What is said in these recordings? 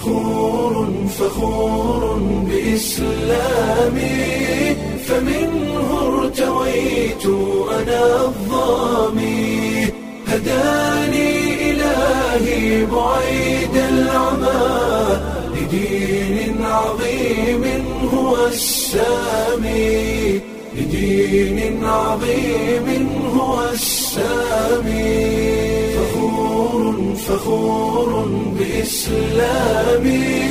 فخور فخور بإسلامي فمنه ارتويت أنا الظامي هداني إلهي بعيد العمى لدين عظيم هو السامي لدين عظيم هو السامي فخور فخور بإسلامي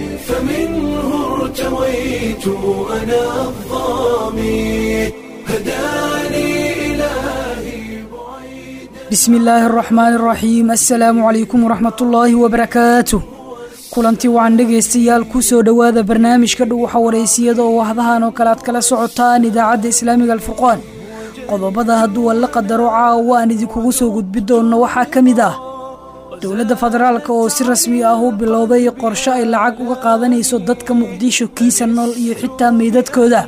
فمنه ارتويت أنا الظامي هداني إلهي بعيد bismi illaahi araxmaani araxiim assalaamu calaykum waraxmatullaahi wabarakaatu kulanti wacan dhegaystayaal ku soo dhowaada barnaamijka dhuwaxa wareysiyada oo wahdahan oo kale aad kala socotaan idaacadda islaamiga alfurqaan qodobada hadduu alla qadaro caawa aan idinkugu soo gudbi doonno waxaa ka mid ah dowladda federaalk oo si rasmi ah u bilowday qorshe ay lacag uga qaadanayso dadka muqdisho kiisa nool iyo xitaa meydadkooda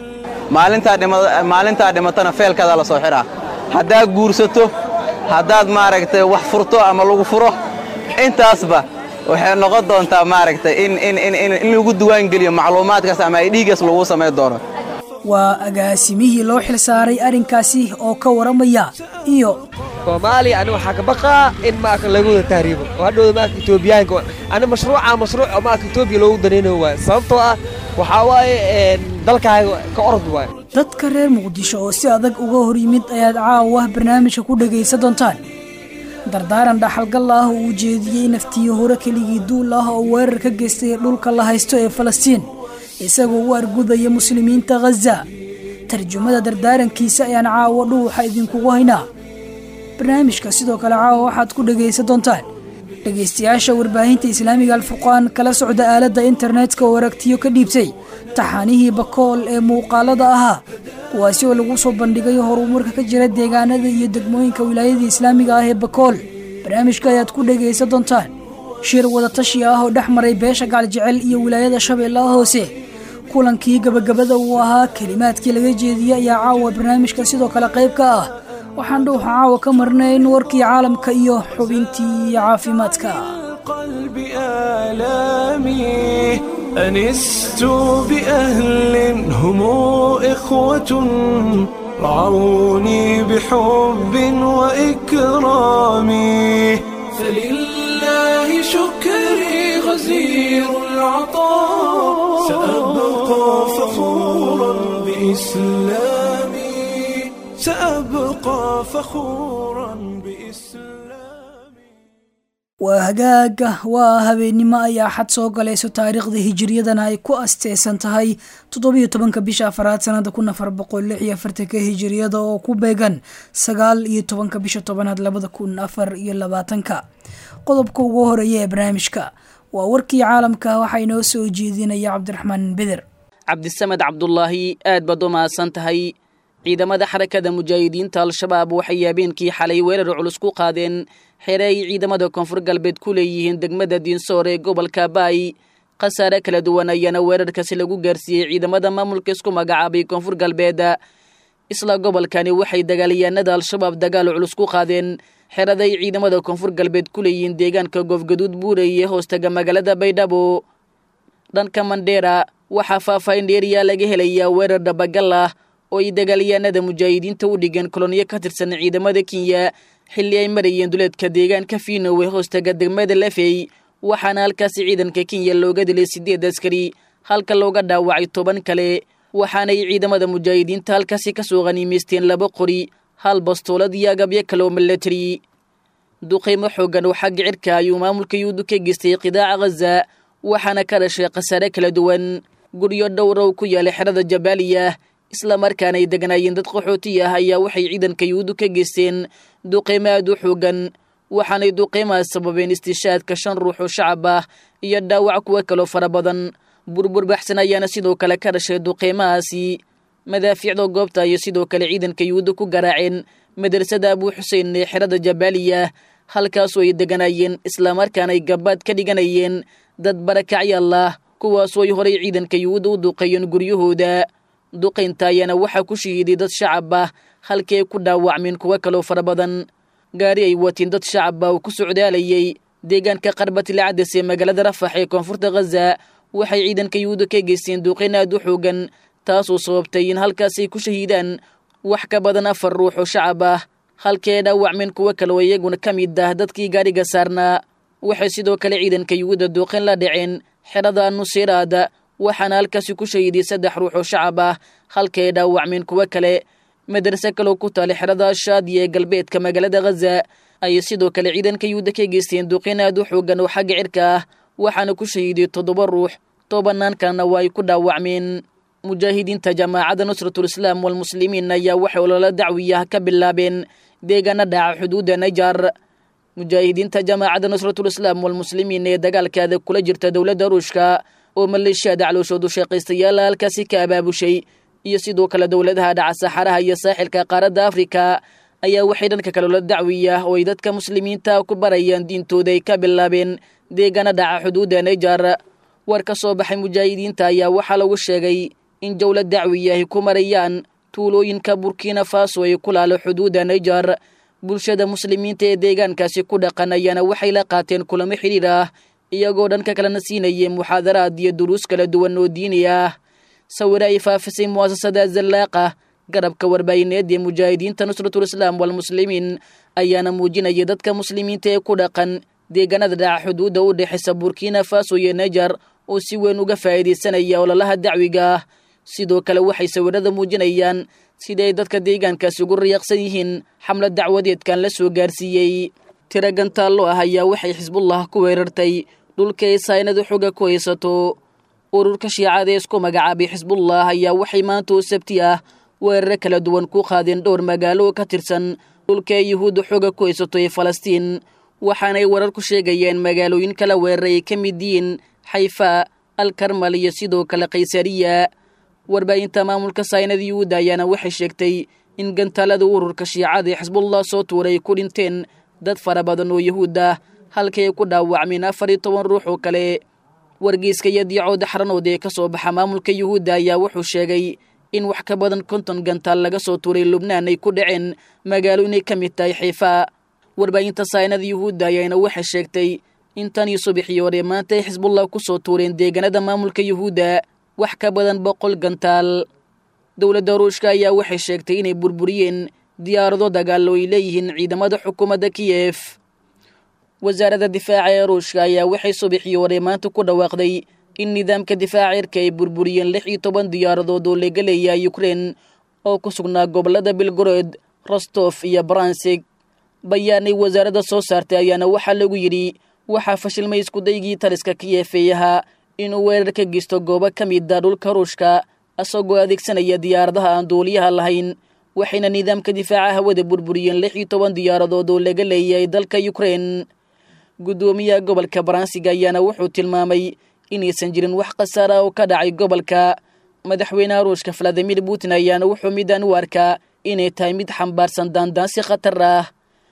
maalintaa dhimatana feelkaada la soo xidhaa haddaad guursato haddaad maaragtay wax furto ama lagu furo intaasba waxay noqon doontaa maaragtay in lagu diwaangeliyo macluumaadkaas ama ay dhiigaas lagu samayn doono waa agaasimihii loo xil saaray arrinkaasi oo ka waramaya iyo soomaaliya ani waxaa ka baqaa in maaka laga wada tahriibo oo hadhowda maaka etoobiyaanka ani mashruuca mashruuc oo maaka etoobiya loogu danaynayo waaye sababtoo ah waxaa waaye dalkaaga ka orod waaye dadka reer muqdisho oo si adag uga hor yimid ayaad caawa barnaamijka ku dhegaysan doontaan dardaaran dhaxalgal ah oo uu jeediyey naftiyo hore keligii duul ah oo weerar ka geystay dhulka la haysto ee falastiin isagoo u argudaya muslimiinta khaza tarjumada dardaarankiisa ayaan caawa dhuuxa idinkugu haynaa barnaamijka sidoo kale caawa waxaad ku dhegaysan doontaan dhegaystayaasha warbaahinta islaamiga alfurqaan kala socda aaladda internetka oo aragtiyo ka dhiibtay taxaanihii bakool ee muuqaalada ahaa kuwaasi oo lagu soo bandhigay horumarka ka jira deegaanada iyo degmooyinka wilaayada islaamiga ah ee bakool barnaamijka ayaad ku dhegaysan doontaan shir wadatashi ah oo dhex maray beesha gaaljecel iyo wilaayada shabeellaha hoose kulankii gabagabada uu ahaa kelimaadkii laga jeediyey ayaa caawa barnaamijka sidoo kale qayb ka ah waxaan dhuuxa caawa ka marnayn warkii caalamka iyo xubintii caafimaadka القلب آلامي أنست بأهل هم إخوة رعوني بحب وإكرام فلله شكري غزير العطاء سأبقى فخورا بإسلامي سأبقى فخورا بإسلامي waa hagaaga waa habeennimo ayaa xad soo galayso taariikhda hijiriyadana ay ku asteysan tahay toddobiyo tobanka bisha afaraad sanada kun afar boqol lix iyo afartanka hijiriyada oo ku beegan sagaal iyo tobanka bisha tobanaad labada kun afar iyo labaatanka qodobka ugu horeeya ee barnaamijka waa warkii caalamka waxaa inoo soo jeedinaya cabdiraxmaan beder cabdisamed cabdulaahi aad baad u mahadsan tahay ciidamada xarakada mujaahidiinta al-shabaab waxay habeenkii xalay weerar culus ku qaadeen xere ay ciidamada koonfur galbeed ku leeyihiin degmada diinsoor ee gobolka baay khasaare kala duwan ayaana weerarkaasi lagu gaarsiiyey ciidamada maamulka isku magacaabay koonfur galbeed isla gobolkani waxay dagaalyahanada al-shabaab dagaal culus ku qaadeen xeraday ciidamada koonfur galbeed ku leeyihiin deegaanka goofgaduud buurey ee hoostaga magaalada baydhabo dhanka mandheera waxaa faahfaahin dheeriyaa laga helayaa weerar dhabagal ah oo ay dagaalyahanada mujaahidiinta u dhigeen koloniyo ka tirsan ciidamada kenya xilli ay marayeen duleedka deegaanka fiinowe hoostaga degmada lafey waxaana halkaasi ciidanka kenya looga dilay siddeed askari halka looga dhaawacay toban kale waxaanay ciidamada mujaahidiinta halkaasi ka soo qhaniimaysteen laba qori hal bastoolad iyo agabyo kale oo milatari duqaymo xooggan oo xagga cirka ayuu maamulka yuhuudu ka geystay qidaaca khaza waxaana ka dhashay khasaare kala duwan guryo dhowr oo ku yaalay xerada jabaaliya islamarkaana ay degnaayeen dad qaxooti ah ayaa waxay ciidanka yuhuudu ka geysteen duqaymo aad u xoogan waxaanay duqaymahaas sababeen istishaadka shan ruux oo shacab ah iyo dhaawac kuwa kaloo fara badan burbur baxsan ayaana sidoo kale ka dhashay duqaymahaasi madaafiicda goobta iyo sidoo kale ciidanka yuhuuda ku garaaceen madrasada abuu xuseen ee xerada jabaaliya halkaasoo ay deganaayeen islamarkaana ay gabaad ka dhiganayeen dad barakacyalah kuwaasoo ay horay ciidanka yuhuuda u duqeeyeen guryahooda duqaynta ayaana waxaa ku shahiiday dad shacab ah halkii ay ku dhaawacmeen kuwo kaloo fara badan gaari ay watiin dad shacab ah oo ku socdaalayay deegaanka qarbatilcades ee magaalada rafax ee koonfurta khaza waxay ciidanka yuhuudda ka geysteen duuqeyn aad u xoogan taasoo sababtay in halkaasay ku shahiidaan wax ka badan afar ruux oo shacab ah halkee dhaawacmeen kuwo kale oo iyaguna ka mid ah dadkii gaadhiga saarnaa waxay sidoo kale ciidanka yuhuudda duuqeyn la dhaceen xerada nusiraada waxaana halkaasi ku shahiiday saddex ruux oo shacab ah halkay dhaawacmeen kuwo kale madrase kaloo ku taala xerada shaadiya ee galbeedka magaalada khaza ayay sidoo kale ciidanka yuhuudda ka geysteen duuqeyn aad u xoogan oo xagga cirka ah waxaana ku shahiiday toddoba ruux tobanaan kalena waa ay ku dhaawacmeen mujaahidiinta jamaacadda nusratul islaam walmuslimiin ayaa waxay ololo dacwiyaha ka bilaabeen deegaana dhaca xuduudda najar mujaahidiinta jamaacadda nusratul islaam walmuslimiin ee dagaalkaada kula jirta dowladda ruushka oo maleeshiyada calooshoodu shaqaystayaala halkaasi ka abaabushay iyo sidoo kale dowladaha dhaca saxaraha iyo saaxilka qaaradda afrika ayaa waxay dhanka kale ola dacwiya oo ay dadka muslimiinta ku barayaan diintooda ay ka bilaabeen deegaana dhaca xuduudda najar war ka soo baxay mujaahidiinta ayaa waxaa lagu sheegay in jowla dacwiya ay ku marayaan tuulooyinka burkina faso ay ku laalo xuduudda najar bulshada muslimiinta ee deegaankaasi ku dhaqan ayaana waxay la qaateen kulamo xidhiir ah iyagoo dhanka kalena siinayay muxaadaraad iyo duruus kala duwan oo diini ah sawire ay faafisay mu'asasada zallaaqa garabka warbaahineed ee mujaahidiinta nusratul islaam walmuslimiin ayaana muujinaya dadka muslimiinta ee ku dhaqan deegaanada dhaca xuduudda u dhexaysa burkina faso iyo najar oo si weyn uga faa'iidaysanaya ololaha dacwiga ah sidoo kale waxay sawirada muujinayaan sida ay dadka deegaankaasi ugu riyaaqsan yihiin xamlad dacwadeedkan la soo gaarsiiyey tiro gantaallo ah ayaa waxay xisbullah ku weerartay dhulka ay saynadu xoga ku haysato ururka shiicada ee isku magacaabay xisbullah ayaa waxay maanta oo sabti ah weeraro kala duwan ku qaadeen dhowr magaalo oo ka tirsan dhulka ay yuhuudda xoga ku haysato ee falastiin waxaanay warar ku sheegayeen magaalooyin kala weeraray ay ka mid yihiin xayfa alkarmal iyo sidoo kale kaysariya warbaahinta maamulka saynada yuhuudda ayaana waxay sheegtay in gantaalada ururka shiicada ee xisbullah soo tuuray ay ku dhinteen dad fara badan oo yuhuud ah halkay ay ku dhaawacmeen afar iyo toban ruux oo kale wargeyska iyo diicooda xaranood ee ka soo baxa maamulka yuhuudda ayaa wuxuu sheegay in wax ka badan konton gantaal laga soo tuuray lubnaan ay ku dhaceen magaalo inay ka mid tahay xiifa warbaahinta saynada yuhuudda ayaana waxay sheegtay in tan iyo subaxii hore maanta ay xisbullah ku soo tuureen deegaanada maamulka yuhuudda wax ka badan boqol gantaal dowladda ruushka ayaa waxay sheegtay inay burburiyeen diyaarado dagaal oo ay leeyihiin ciidamada xukuumadda kiyef wasaaradda difaaca ee ruushka ayaa waxay subaxii hore maanta ku dhawaaqday in nidaamka difaaca cirka ay burburiyeen lix iyo toban diyaaradood oo laga leeyahay ukrein oo ku sugnaa gobollada belgorod rostof iyo bransig bayaanay wasaaradda soo saartay ayaana waxaa lagu yidhi waxaa fashilmay iskudaygii taliska kiyefeeyaha inuu weerar ka geysto goobo ka mida dhulka ruushka isagoo adeegsanaya diyaaradaha aan duuliyaha lahayn waxayna nidaamka difaaca hawada burburiyeen lix iyo toban diyaaradood oo laga leeyahay dalka ukrein guddoomiyaha gobolka baransiga ayaana wuxuu tilmaamay inaysan jirin wax khasaara oo ka dhacay gobolka madaxweynaha ruushka valadimir putin ayaana wuxuu midaan u arkaa inay tahay mid xambaarsan daandaansi khatar ah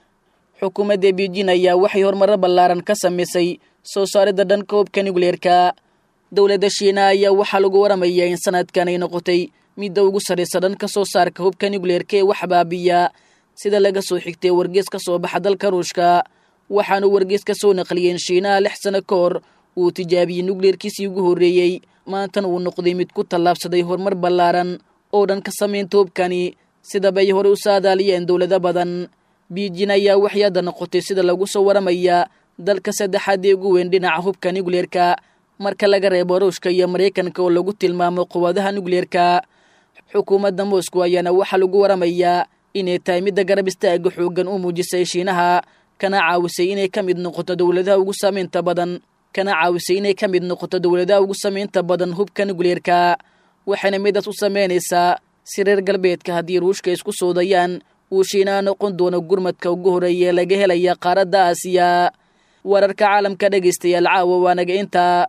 xukuumadda beijin ayaa waxay horumaro ballaaran ka samaysay soo saaridda dhanka hubka nukleerka dowladda shiina ayaa waxaa lagu waramayaa in sanadkan ay noqotay midda ugu sarraysa dhanka soo saarka hubka nukleerka ee wax baabiya sida laga soo xigtay wargees ka soo baxa dalka ruushka waxaanu wargees ka soo naqliyeen shiinaha lix sano ka hor uu tijaabiyey nukleerkiisii ugu horreeyey maantana uu noqday mid ku tallaabsaday horumar ballaaran oo dhan ka samaynta hubkani sidabay hore u saadaaliyeen dowlado badan biijin ayaa waxay hadda noqotay sida lagu soo waramayaa dalka saddexaad ee ugu weyn dhinaca hubka nukleerka marka laga reebo ruushka iyo maraykanka oo lagu tilmaamo quwadaha nukleerka xukuumadda moscow ayaana waxaa lagu waramayaa inay tahay midda garab istaaga xooggan u muujisay shiinaha kana caawisay inay ka mid noqoto dowladaha ugu samaynta badan kana caawisay inay ka mid noqoto dowladaha ugu samaynta badan hubka nukleerka waxayna midaas u samaynaysaa si reer galbeedka haddii ruushka isku soodayaan uu shiinaha noqon doono gurmadka ugu horreeya laga helaya qaaradda aasiya wararka caalamka dhegaystayaal caawa waanaga intaa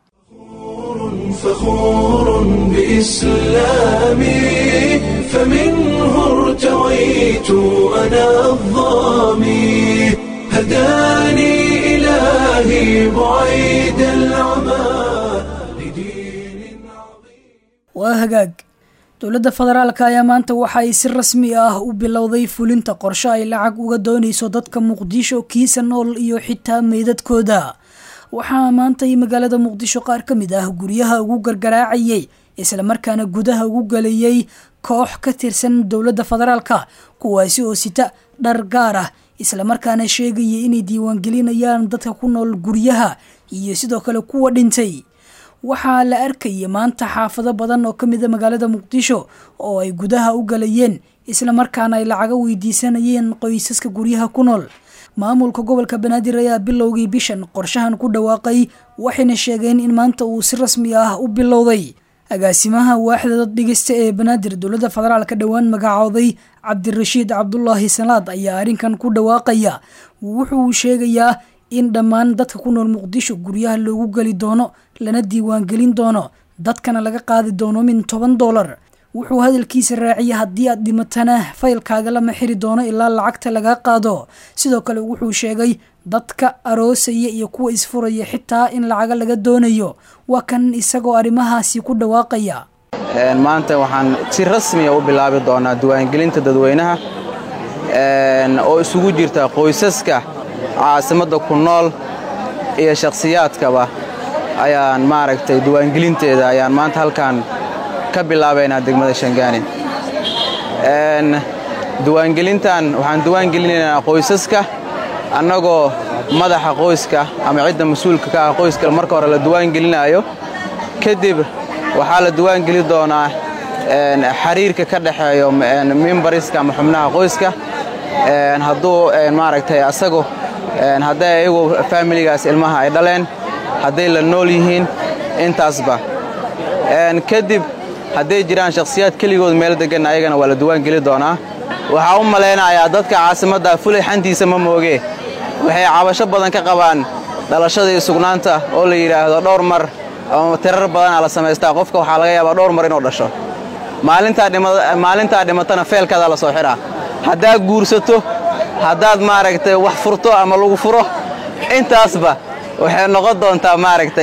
فخور بإسلامي فمنه ارتويت أنا الظامي هداني إلهي بعيد العمى لدين عظيم waa hagaag dowladda federaalka ayaa maanta waxa ay si rasmi ah u bilowday fulinta qorshe ay lacag uga doonayso dadka muqdisho kiisa nool iyo xitaa meydadkooda waxaa maantay magaalada muqdisho qaar ka mid ah guryaha ugu gargaraacayay islamarkaana gudaha ugu galayay koox ka tirsan dowladda federaalka kuwaasi oo sita dhar gaar ah islamarkaana sheegaya inay diiwaangelinayaan dadka ku nool guryaha iyo sidoo kale kuwa dhintay waxaa la arkaya maanta xaafado badan oo ka mida magaalada muqdisho oo ay gudaha u galayeen islamarkaana ay lacaga weydiisanayeen qoysaska guryaha ku nool maamulka gobolka banaadir ayaa bilowgii bishan qorshahan ku dhawaaqay waxayna sheegeen in maanta uu si rasmi ah u bilowday agaasimaha waaxda dad dhigista ee banaadir dowladda federaalka dhowaan magacooday cabdirashiid cabdulaahi salaad ayaa arrinkan ku dhawaaqaya wuxuu sheegayaa in dhammaan dadka ku nool muqdisho guryaha loogu geli doono lana diiwaangelin doono dadkana laga qaadi doono min toban doolar wuxuu hadalkiisa raaciyay haddii aad dhimatana faylkaaga lama xiri doono ilaa lacagta laga qaado sidoo kale wuxuu sheegay dadka aroosaya iyo kuwa isfuraya xitaa in lacaga laga doonayo waa kan isagoo arrimahaasi ku dhawaaqaya maanta waxaan si rasmiya u bilaabi doonaa diiwaangelinta dadweynaha oo isugu jirta qoysaska caasimadda ku nool iyo shakhsiyaadkaba ayaan maaragtay diiwaangelinteeda ayaan maanta halkan ka bilaabaynaa degmada shangaani diiwaangelintan waxaan diiwaangelinaynaa qoysaska annagoo madaxa qoyska ama cidda mas-uulka ka ah qoyska marka hore la diiwaangelinaayo kadib waxaa la diiwaangeli doonaa xiriirka ka dhexeeyo mimbariska ama xubnaha qoyska hadduu maaragtay asagu hadday ayagu faamiligaas ilmaha ay dhaleen hadday la nool yihiin intaasba kadib hadday jiraan shakhsiyaad keligood meel degan ayagana waa la diiwaangeli doonaa waxaa u malaynayaa dadka caasimadda fulay xantiisa ma mooge waxay cabasho badan ka qabaan dhalashada iyo sugnaanta oo la yidhaahdo dhowr mar ama tirar badanaa la samaystaa qofka waxaa laga yaabaa dhowr mar inuu dhasho maalintaa dhimatana feelkaadaa la soo xidhaa haddaad guursato haddaad maaragtay wax furto ama lagu furo intaasba waxay noqon doontaa maaragtay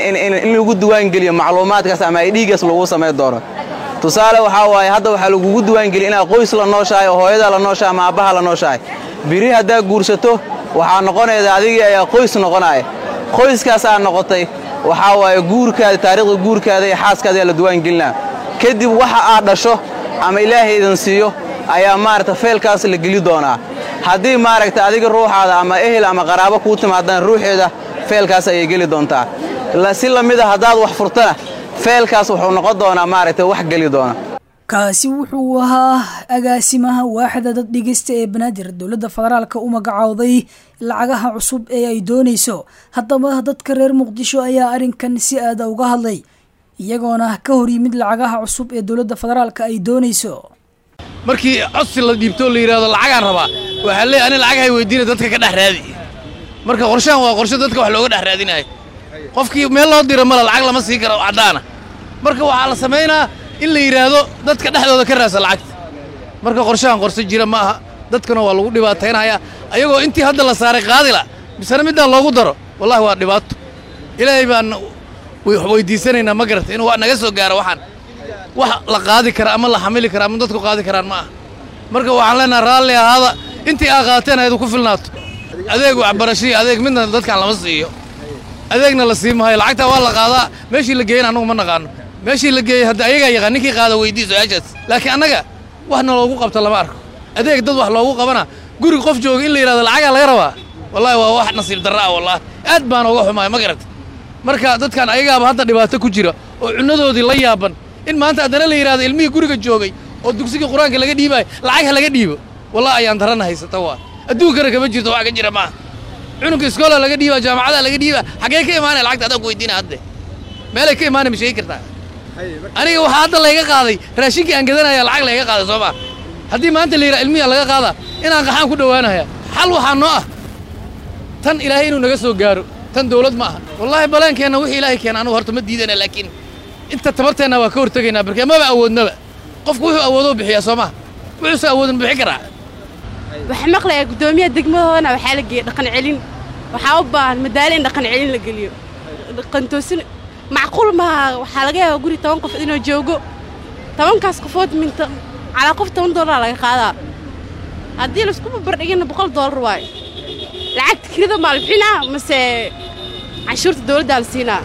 in lagu diiwaangeliyo macluumaadkaas ama ay dhiigaas lagu samayn doono tusaale waxaa waaye hadda waxaa lagugu diiwaangeliya inaad qoys la nooshahay oo hooyadaa la nooshahay ama aabbaha la nooshahay biri haddaad guursato waxaa noqonayda adigii ayaa qoys noqonaya qoyskaasaa noqotay waxaa waaye guurkaada taariikhda guurkaada iyo xaaskaada ayaa la diiwaangelinaa kadib waxa aad dhasho ama ilaahay idin siiyo ayaa maaragta feelkaas la geli doonaa haddii maaragta adiga ruuxaada ama ehel ama qaraabo kuu timaadaan ruuxeeda feelkaas ayay geli doontaa si la mid a haddaad wax furtana feelkaas wuxuu noqon doonaa maaragta wax geli doona kaasi wuxuu ahaa agaasimaha waaxda dad dhigista ee banaadir dowladda federaalka u magacowday lacagaha cusub ee ay doonayso haddaba dadka reer muqdisho ayaa arrinkan si aada uga hadlay iyagoona ka hor yimid lacagaha cusub ee dowladda federaalka ay doonayso markii codsi la dhiibtoo la yidhahdo lacagaan rabaa waxaa leey ani lacag hay weydiina dadka ka dhex raadi marka qorshahan waa qorshe dadka wax looga dhex raadinayo qofkii meel loo dira mala lacag lama sii karo caddaana marka waxaa la samaynaa in la yidhaahdo dadka dhexdooda ka raasa lacagta marka qorshahan qorse jira ma aha dadkana waa lagu dhibaataynhayaa ayagoo intii hadda la saaray qaadila misena middaan loogu daro wallahi waa dhibaato ilaahay baan weydiisanaynaa ma garata inuu naga soo gaaro waxaan wax la qaadi kara ama la xamili kara ama dadku qaadi karaan ma aha marka waxaan leenaha raalli ahaada intii aa qaateen ayadu ku filnaato adeeg waxbarashiyo adeeg midna dadkaan lama siiyo adeegna la sii maayo lacagtaa waa la qaadaa meeshii la geeyana annagu ma naqaano meeshii la geeyey hadda ayagaa yaqaan ninkii qaada weydii su-aashaas laakiin annaga waxna loogu qabto lama arko adeeg dad wax loogu qabana guriga qof jooga in la yidhahdo lacagaa laga rabaa wallahi waa wax nasiib darra ah wallahi aad baan uga xumaay ma garata marka dadkan ayagaaba hadda dhibaato ku jira oo cunnadoodii la yaaban in maanta haddana la yidhahdo ilmihii guriga joogay oo dugsigii qur-aanka laga dhiibaayo lacag ha laga dhiibo wallahi ayaan darana haysata waa adduunkana kama jirto wax ka jira maaha cunugka iskoola laga dhiibaa jaamacadaa laga dhiibaa xaggee ka imaanaya lacagta adaan ku weydiina hadde meelay ka imaanay ma sheegi kartaa aniga waxaa hadda layga qaaday raashinkii aan gadanaya lacag layga qaaday soo maa haddii maanta la yidhaha ilmiya laga qaadaa inaan qaxaan ku dhowaanaya xal waxaa noo ah tan ilaahay inuu naga soo gaaro tan dawlad ma aha wallaahi balaankeenna wixii ilaahay keena anugu horta ma diidana laakiin inta tabarteenna waa ka hortegaynaa barkee maba awoodnaba qofku wuxuu awoodoo bixiyaa soo maha wuxuuse awoodin bixi karaa waxaa maqlayaa guddoomiyaha degmadoodana waxaa la geeyey dhaqan celin waxaa u baahan madaalo in dhaqan celin la geliyo dhaqantoosin macquul maaha waxaa laga yaabaa guri toban qof inuu joogo tobankaas qofood minta calaa qof toban doolara laga qaadaa haddii laisku barbardhigina boqol doolar waayo lacagta kirida maa la bixinaa mase canshuurta dowladdaa la siinaa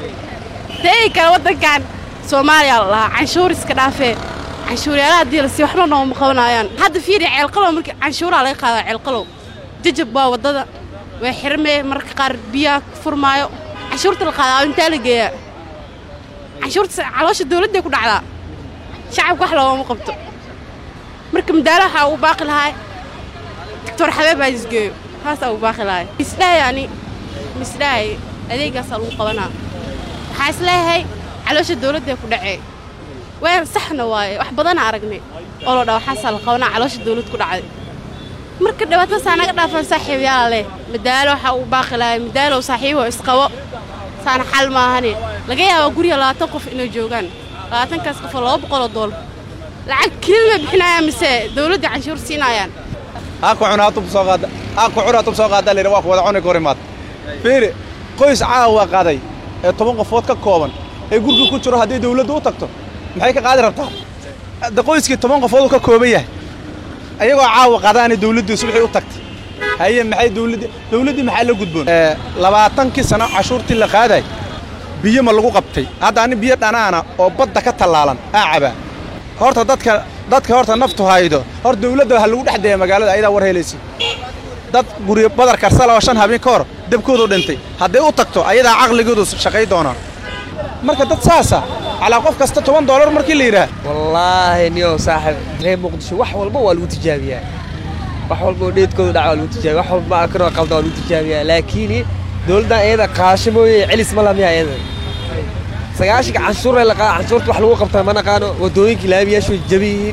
teegi kale waddankan soomaaliya la lahaa canshuur iska dhaafee canshuuryaalaha haddii la sii waxba nooma qabanayaan hadda fiiri ceelqalow markii canshuuraha laga qaadaa ceelqalow jajab waa waddada way xirmee mararka qaar biyaha ku furmaayo canshuurta la qaadaa intaa la geeyaa canshuurta caloosha dowladday ku dhacdaa shacabka wax loogama qabto marka madaala waxaa ugu baaqi lahaa doctor xabeeb aa isgeeyo haasaa ugu baaqi lahay misdhahay ani misdhahay adeegaasaa lagu qabanaa waxaa isleeyahay caloosha dowladday ku dhacee weer saxna waaye wax badana aragnay oo loo dhaa waxaasaa la qabanaa caloosha dowlad ku dhacday marka dhibaatadasaa naga dhaafan saaxiibayaala leh madaalo waxaa ugu baaqi lahay madaalow saaxiibo isqabo saana xal maahane laga yaabaa guriga labaatan qof inay joogaan labaatankaas qofoo laba boqoloo doolar lacag kelima bixinayaan mise dowladda canshuur siinayaan aanku cunaa tub soo qaada aanku cunaa tub soo qaada layidhi waa ku wada cuni korimaad fiiri qoys caawa qaday ee toban qofood ka kooban ee gurga ku jiro haddii dawladdu u tagto maxay ka qaadi rabtaa de qoyskii toban qofood uu ka kooban yahay ayagoo caawa qadaana dawladdu subaxii u tagtay haye maxay dawladdii dawladdii maxaa la gudboon labaatankii sano cashuurtii la qaaday biyo ma lagu qabtay hadda ani biyo dhanaana oo badda ka tallaalan aa cabaa horta dadka dadka horta naftu haydo hor dawladda ha lagu dhex deeya magaalada ayadaa war helaysa dad guri badar karsala oo shan habeen ka hor dabkoodu dhintay hadday u tagto ayadaa caqligoodu shaqay doonaa marka dad saasa calaa qof kasta toban doolar markii la yidhaah wallaahi niyow saaxib reer muqdisho wax walba waa lagu tijaabiyaa wax walba oo dheedkooda dhaca waa lagu tijaabiya wax walba akanoo qalda waa lagu tijaabiyaa laakiin dowladdan iyada qaasho mooye celis ma lamiya iyada sagaashanka canshuuree la qaada canshuurta wax lagu qabtaa ma naqaano waddooyinka laamiyaashu way jaban yihiin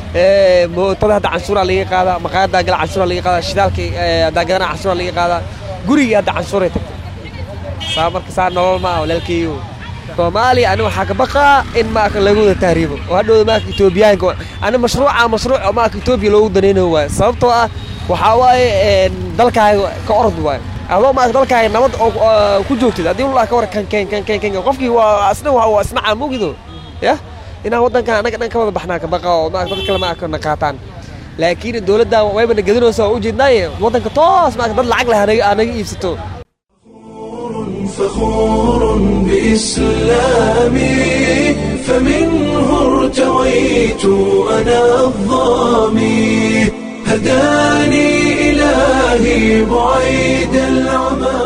mootada hadda canshuuraa laga qaadaa maqaayaddaa gala canshuuraa laga qaadaa shidaalka haddaa gadana canshuuraa laga qaadaa gurigii hadda canshuuray tagtay saa marka saa nolol ma ah walaalkeeyo soomaaliya ani waxaa ka baqaa in maaka lagu wada tahriibo oo hadhowda maaka etoobiyaanka ani mashruuca mashruuc oo maaka etoobiya loogu danaynayo waaye sababtoo ah waxaa waaye dalkaaga ka orod waaye adoo maaka dalkaaga nabad oo ku joogtid haddii ulaa ka war kan kan kan kan kan qofkii waa isna waa isna caamugido yah inaan waddankan annaga dhan ka wada baxnaa ka baqa oo maaka dad kale maaka na qaataan laakiin dowladda wayba na gedinaysa oo ujeednaaye waddanka toos maaka dad lacag leh anaga iibsato فخور بإسلامي فمنه ارتويت أنا الظامي هداني إلهي بعيد العمى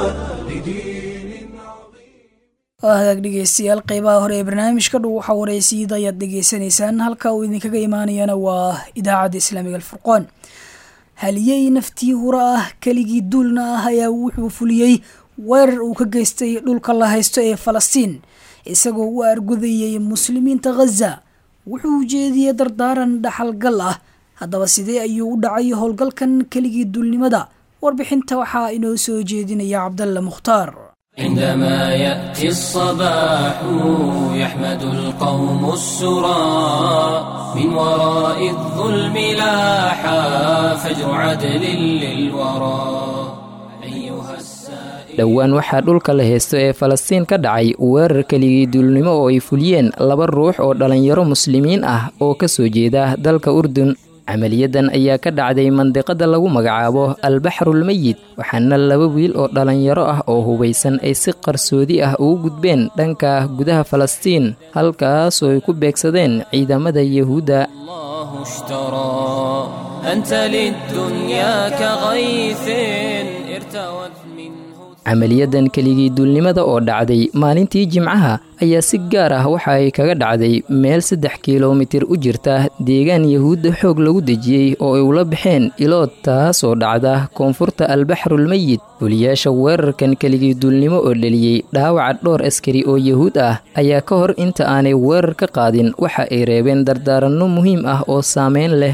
لدين waa hagaag dhegeystayaal qeybaha hore ee barnaamijka dhow waxaa waraysiid ayaad dhegeysanaysaan halka uu idinkaga imaanayana waa idaacadda islaamiga alfurqoon haliyey naftii hura ah keligii duulna ah ayaa wuxuu fuliyey weerar uu ka geystay dhulka la haysto ee falastiin isagoo u argudayay muslimiinta khaza wuxuu ujeediyey dardaaran dhaxalgal ah haddaba sidee ayuu u dhacay howlgalkan keligii duulnimada warbixinta waxaa inoo soo jeedinaya cabdalla mukhtaar عندما يأتي الصباح يحمد القوم السرى من وراء الظلم لاحا فجر عدل للورى أيها السائل dhowaan waxaa dhulka la heysto ee falastiin ka dhacay weerar keligii duulnimo oo ay fuliyeen laba ruux oo dhallinyaro muslimiin ah oo ka soo jeeda dalka urdun camaliyadan ayaa ka dhacday mandiqada lagu magacaabo albaxrulmeyid waxaana laba wiil oo dhallinyaro ah oo hubaysan ay si qarsoodi ah ugu gudbeen dhanka gudaha falastiin halkaasoo ay ku beegsadeen ciidamada yahuudda الله اشترى أنت للدنيا كغيث ارتوت منه camaliyadan keligii duulnimada oo dhacday maalintii jimcaha ayaa si gaar ah waxa ay kaga dhacday meel saddex kilomitir u jirta deegaan yahuudda xoog lagu dejiyey oo ay ula baxeen ilood taasoo dhacda koonfurta albaxrulmeyid fuliyaasha weerarkan keligii duulnimo oo dheliyey dhaawaca dhowr askari oo yahuud ah ayaa ka hor inta aanay weerar ka qaadin waxa ay reebeen dardaaranno muhiim ah oo saameyn leh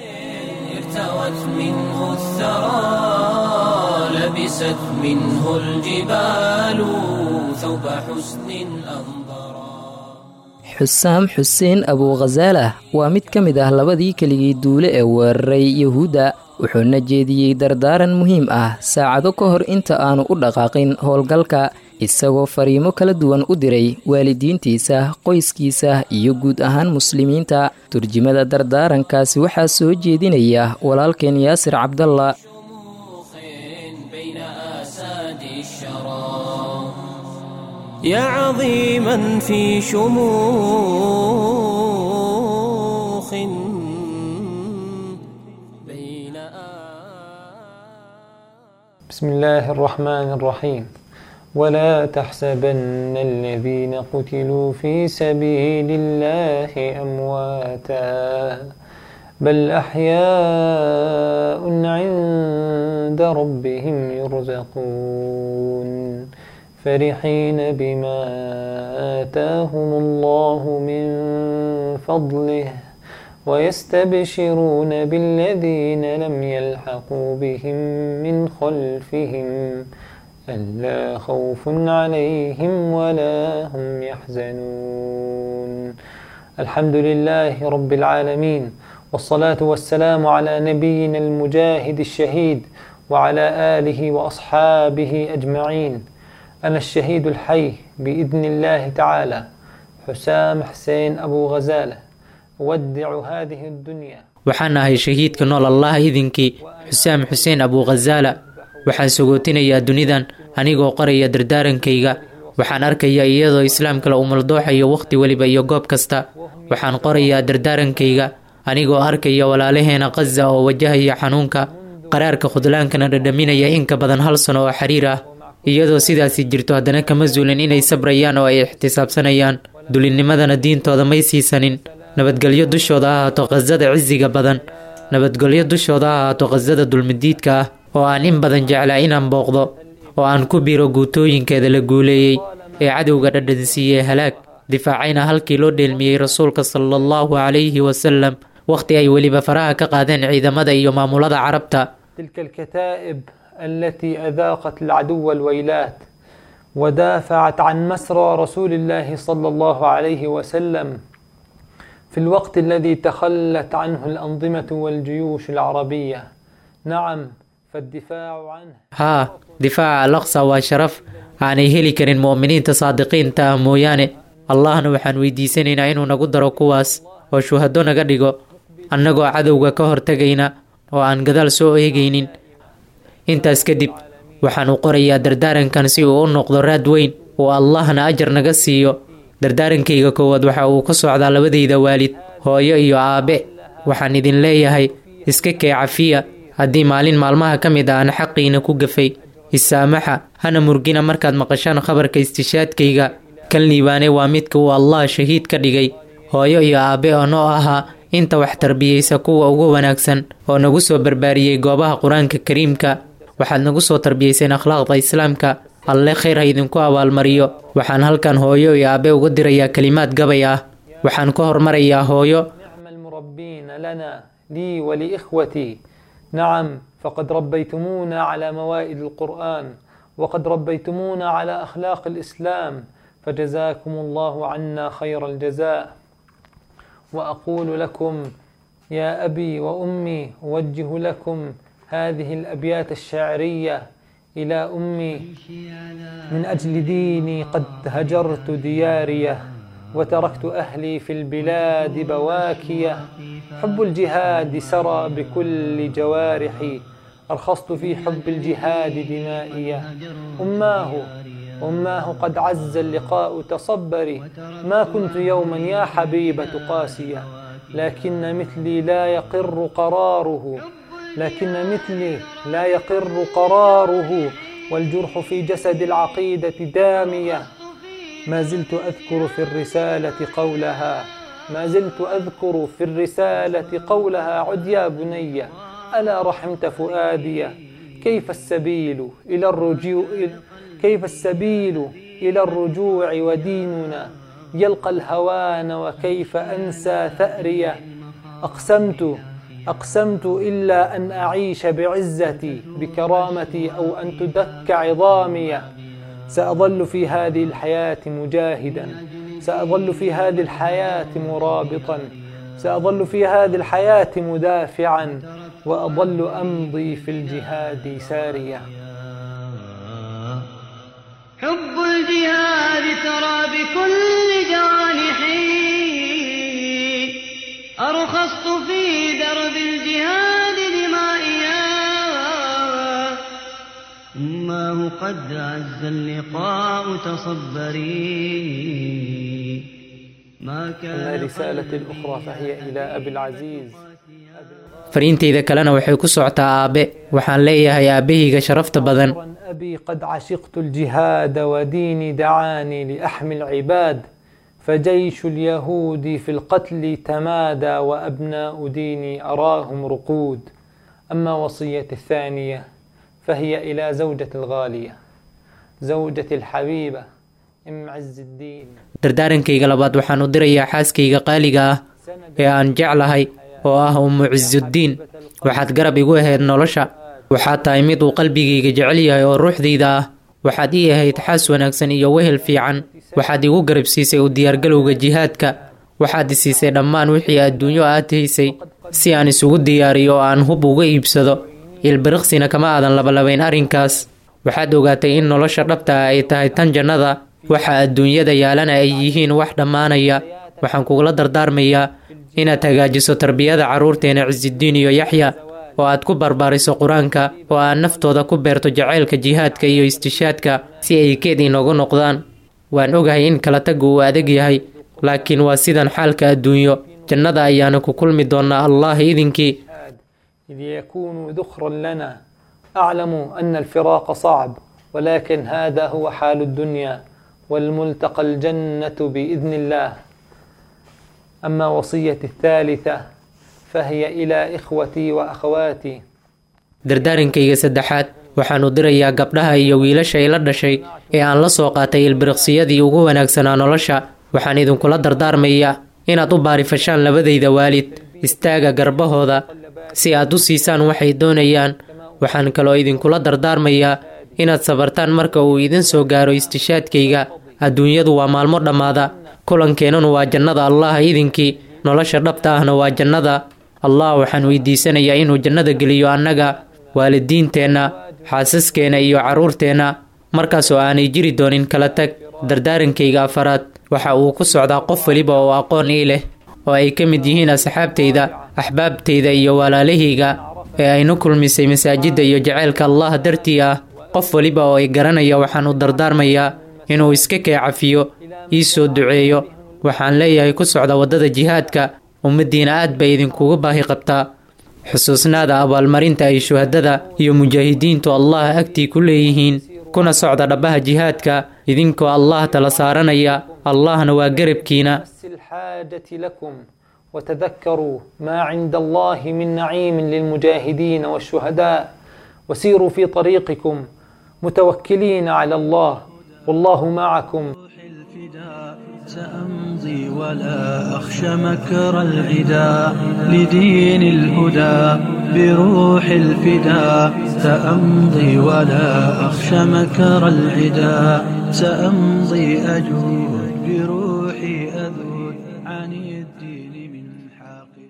ارتوت منه الثرى لبست منه الجبال ثوب حسن أنظرا xusaam xuseen abuukhasaalah waa mid ka mid ah labadii keligii duule ee weeraray yahuudda wuxuuna jeediyey dardaaran muhiim ah saacado ka hor inta aanu u dhaqaaqin howlgalka isagoo fariimo kala duwan u diray waalidiintiisa qoyskiisa iyo guud ahaan muslimiinta turjimada dardaarankaasi waxaa soo jeedinaya walaalkeen yaasir cabdalla بين آساد الشرى يا عظيما في شموخ بين بسم الله الرحمن الرحيم ولا تحسبن الذين قتلوا في سبيل الله أمواتا بل أحياء عند ربهم يرزقون فرحين بما آتاهم الله من فضله ويستبشرون بالذين لم يلحقوا بهم من خلفهم ألا خوف عليهم ولا هم يحزنون الحمد لله رب العالمين والصلاة والسلام على نبينا المجاهد الشهيد وعلى آله وأصحابه أجمعين أنا الشهيد الحي بإذن الله تعالى حسام حسين أبو غزالة أودع هذه الدنيا waxaan ahay shahiidka nool allah idinkii xusaam xuseen abuukhasaala waxaan sogootinayaa dunidan anigoo qoraya dardaarankayga waxaan arkayaa iyadoo islaamka la umaldooxayo wakhti weliba iyo goob kasta waxaan qorayaa dardaarankayga anigoo arkaya walaalaheena khaza oo wajahaya xanuunka qaraarka khudlaankana dhadhaminaya in ka badan hal sano oo xiriir ah iyadoo sidaasi jirto haddana kama zuulin inay sabrayaan oo ay ixtisaabsanayaan dulinnimadana diintooda may siisanin nabadgelyo dushooda ha ahaato khasada cisiga badan nabadgelyo dushooda ha ahaato khasada dulmidiidka ah oo aan in badan jeclaa inaan booqdo oo aan ku biro guutooyinkeeda la guuleeyey ee cadowga dhadhansiiyey halaag difaacayna halkii loo dheelmiyey rasuulka sala allahu calayhi wasalam wakhti ay weliba faraha ka qaadeen ciidamada iyo maamulada carabta تلك الكتائب التي أذاقت العدو الويلات ودافعت عن مسرى رسول الله صلى الله عليه وسلم في الوقت الذي تخلت عنه الأنظمة والجيوش العربية نعم فالدفاع عنه haa difaaca al aqsa waa sharaf aanay heli karin mu'miniinta saadiqiinta ah mooyaane allahna waxaan weydiisanaynaa inuu nagu daro kuwaas oo shuhado naga dhigo annagoo cadowga ka hortegayna oo aan gadaal soo eegaynin intaas kadib waxaan u qorayaa dardaarankan si uu u noqdo raad weyn oo allahna ajar naga siiyo dardaarankayga koowaad waxa uu ka socdaa labadayda waalid hooyo iyo aabe waxaan idin leeyahay iska kee cafiya haddii maalin maalmaha ka mid ah aan xaqiina ku gafay isaamaxa hana murgina markaad maqashaan khabarka istishaadkayga kan liibaane waa midka uu allah shahiid ka dhigay hooyo iyo aabe oo noo ahaa inta wax tarbiyeysa kuwa ugu wanaagsan oo nagu soo barbaariyey goobaha qur-aanka kariimka waxaad nagu soo tarbiyeyseen akhlaaqda islaamka alle khayr ha idinku abaalmariyo waxaan halkan hooyo iyo aabe uga dirayaa kelimaad gabay ah waxaan ka hormarayaa hooyo نعم المربين لنا لي ولإخوتي نعم فقد ربيتمونا على موائد القرآن وقد ربيتمونا على أخلاق الإسلام فجزاكم الله عنا خير الجزاء وأقول لكم يا أبي وأمي أوجه لكم هذه الأبيات الشعرية إلى أمي من أجل ديني قد هجرت دياريه وتركت أهلي في البلاد بواكية حب الجهاد سرى بكل جوارحي أرخصت في حب الجهاد دمائية أماه أماه قد عز اللقاء تصبري ما كنت يوما يا حبيبة قاسية لكن مثلي لا يقر قراره لكن مثلي لا يقر قراره والجرح في جسد العقيدة دامية ما زلت أذكر في الرسالة قولها ما زلت أذكر في الرسالة قولها عد يا بني ألا رحمت فؤادي كيف السبيل إلى الرجوع كيف السبيل إلى الرجوع وديننا يلقى الهوان وكيف أنسى ثأريه أقسمت أقسمت إلا أن أعيش بعزتي بكرامتي أو أن تدك عظامي سأظل في هذه الحياة مجاهدا سأظل في هذه الحياة مرابطا سأظل في هذه الحياة مدافعا وأظل أمضي في الجهاد ساريا حب أسرى بكل جوانحي أرخصت في درب الجهاد دمائيا أماه قد عز اللقاء تصبري ما كان أما رسالة الأخرى فهي إلى أبي العزيز fariintayda kalena waxay ku socotaa aabe waxaan leeyahay aabbahayga sharafta badan أبي قد عشقت الجهاد وديني دعاني لأحمي العباد فجيش اليهود في القتل تمادى وأبناء ديني أراهم رقود أما وصية الثانية فهي إلى زوجة الغالية زوجة الحبيبة أم عز الدين dardaarankayga labaad waxaan u dirayaa xaaskayga qaaliga ah ee aan jeclahay oo ah ummu cisudiin waxaad garab igu ahayd nolosha waxaad tahay mid uu qalbigayga jecel yahay oo ruuxdayda ah waxaad ii ahayd xaas wanaagsan iyo wehel fiican waxaad igu garab siisay u diyaargalowga jihaadka waxaad i siisay dhammaan wixii adduunyo aad haysay si aan isugu diyaariyo oo aan hub uga iibsado ilbiriqsina kama aadan labalabayn arrinkaas waxaad ogaatay in nolosha dhabta ah ay tahay tan jannada waxa adduunyada yaalana ay yihiin wax dhammaanaya waxaan kugula dardaarmayaa inaad hagaajiso tarbiyada carruurteena cisidiin iyo yaxya oo aad ku barbaariso qur-aanka oo aad naftooda ku beerto jacaylka jihaadka iyo istishaadka si ay keed inoogu noqdaan waan ogahay in kala taggu uu adag yahay laakiin waa sidan xaalka adduunyo jannada ayaana ku kulmi doonaa allah idinkii إذ يكون ذخرا لنا أعلم أن الفراق صعب ولكن هذا هو حال الدنيا والملتقى الجنة بإذن الله أما وصية الثالثة فهي إلى إخوتي وأخواتي dardaarankayga saddexaad waxaan u dirayaa gabdhaha iyo wiilasha ila dhashay ee aan la soo qaatay ilbiriqsiyadii ugu wanaagsanaa nolosha waxaan idinkula dardaarmayaa inaad u baarifashaan labadayda waalid istaaga garbahooda si aad u siisaan waxay doonayaan waxaan kaloo idinkula dardaarmayaa inaad sabartaan marka uu idin soo gaaro istishaadkayga adduunyadu waa maalmo dhammaada kulankeenanu waa jannada allah idinkii nolosha dhabta ahna waa jannada allah waxaan weydiisanayaa inuu jannada geliyo annaga waalidiinteenna xaasaskeenna iyo carruurteenna markaasoo aanay jiri doonin kala tag dardaarankayga afaraad waxa uu ku socdaa qof weliba oo aqoon ii leh oo ay ka mid yihiin asxaabtayda axbaabtayda iyo walaalahayga ee aynu kulmisay masaajidda iyo jaceylka allah dartii ah qof weliba oo ay garanaya waxaan u dardaarmayaa inuu iska kee cafiyo ii soo duceeyo waxaan leeyahay ku socda waddada jihaadka ummaddiina aad bay idinkugu baahi qabtaa xusuusnaada abaalmarinta ay shuhadada iyo mujaahidiintu allah agtii ku leeyihiin kuna socda dhabbaha jihaadka idinkoo allah tala saaranaya allahna waa garabkiina الحاجة لكم وتذكروا ما عند الله من نعيم للمجاهدين والشهداء وسيروا في طريقكم متوكلين على الله والله معكم سأمضي ولا أخشى مكر العدا لدين الهدى بروح الفداء سأمضي ولا أخشى مكر العدا سأمضي أجود بروحي أذود عن الدين من حاقد